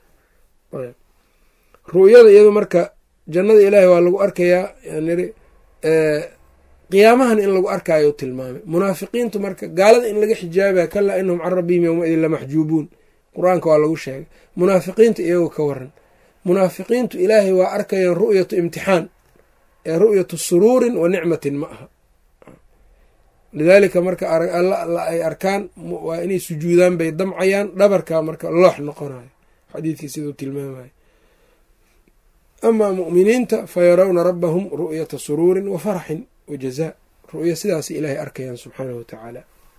ru'yada iyado marka jannada ilaahay waa lagu arkayaa yaniri qiyaamahan in lagu arkaayo tilmaamay munaafiqiintu marka gaalada in laga xijaabaya kalaa inahum can rabbihim yowmaidin lamaxjuubuun qur-aanka waa lagu sheegay munaafiqiinta iyagoo ka waran munaafiqiintu ilaahay waa arkayaan ru'yatu imtixaan ee ru'yatu suruurin wa nicmatin ma aha lidaalika marka alla ay arkaan waa inay sujuudaan bay damcayaan dhabarka marka loox noqonayo xadiidkii siduu tilmaamayo amaa mu'miniinta fayarawna rabbahum ru'yata suruurin wa faraxin wa jazaa ru'ya sidaas ilaahay arkayaan subxaanahu watacaala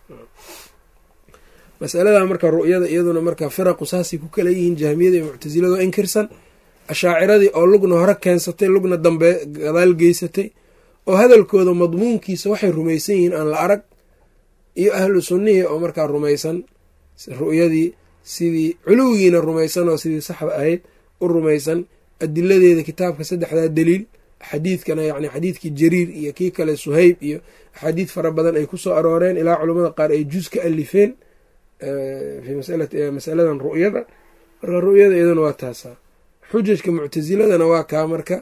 masalada marka ru'yada iyaduna marka firaqu saasay ku kala yihiin jahmiyada iyo muctasilado inkirsan ashaaciradii oo lugna hore keensatay lugna dambe gadaal geysatay oo hadalkooda madmuunkiisa waxay rumaysan yihiin aan la arag iyo ahlu sunnihii oo markaa rumaysan ru'yadii sidii culuwigiina rumaysan oo sidii saxda ahayd u rumaysan adiladeeda kitaabka saddexdaa daliil xadiidkana yani xadiidkii jariir iyo kii kale suhayb iyo axaadiid fara badan ay ku soo arooreen ilaa culamada qaar ay juz ka alifeen masaladan ru'yada marka ru'yada iyaduna waa taasaa xujajka muctasiladana waa kaa marka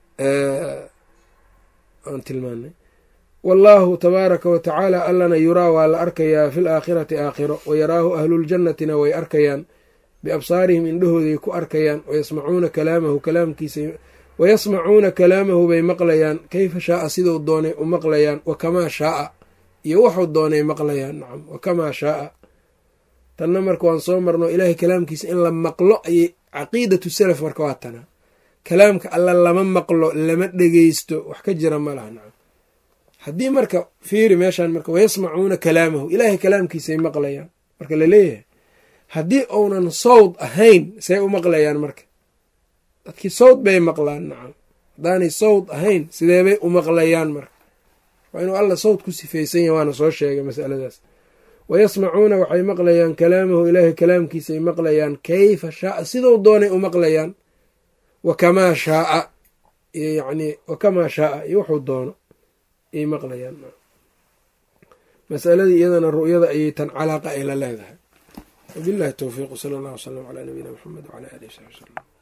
aan tilmaanay wallaahu tabaaraka wa tacaala allana yuraa waa la arkayaa fi laakhirati aakhiro wayaraahu ahluuljannatina way arkayaan biabsaarihim indhahooday ku arkayaan wayasmacuuna kalaamahu kalaamkiisa wayasmacuuna kalaamahu bay maqlayaan keyfa shaaa siduu doonay u maqlayaan wakamaa shaaa iyo wuxuu doonay maqlayaan nacam wakamaa shaaa tanna marka waan soo marno ilaahay kalaamkiisa in la maqlo ayay caqiidatu salaf marka waa tana kalaamka alla lama maqlo lama dhegeysto wax ka jira ma laha nacam haddii marka fiiri meeshaan marka wayasmacuuna kalaamahu ilaahay kalaamkiisay maqlayaan marka laleeyahay haddii uunan sawd ahayn say u maqlayaan marka dadkii sawd bay maqlaan nacam haddaanay sawd ahayn sideebay u maqlayaan marka waa inuu alla sawd ku sifaysan yahy waana soo sheegay masaladaas wayasmacuuna waxay maqlayaan kalaamahu ilaahay kalaamkiisay maqlayaan kayfa shaaa siduu doonay u maqlayaan wakamaa shaaa iyo yacnii wakamaa shaaa iyo wuxuu doono ayay maqlayaan masaladii iyadana ru'yada ayay tan calaaqa ay la leedahay wabillahi towfiiq sala allah wslam calaa nabiyina maxamed wcala alihi wsaxbi wslm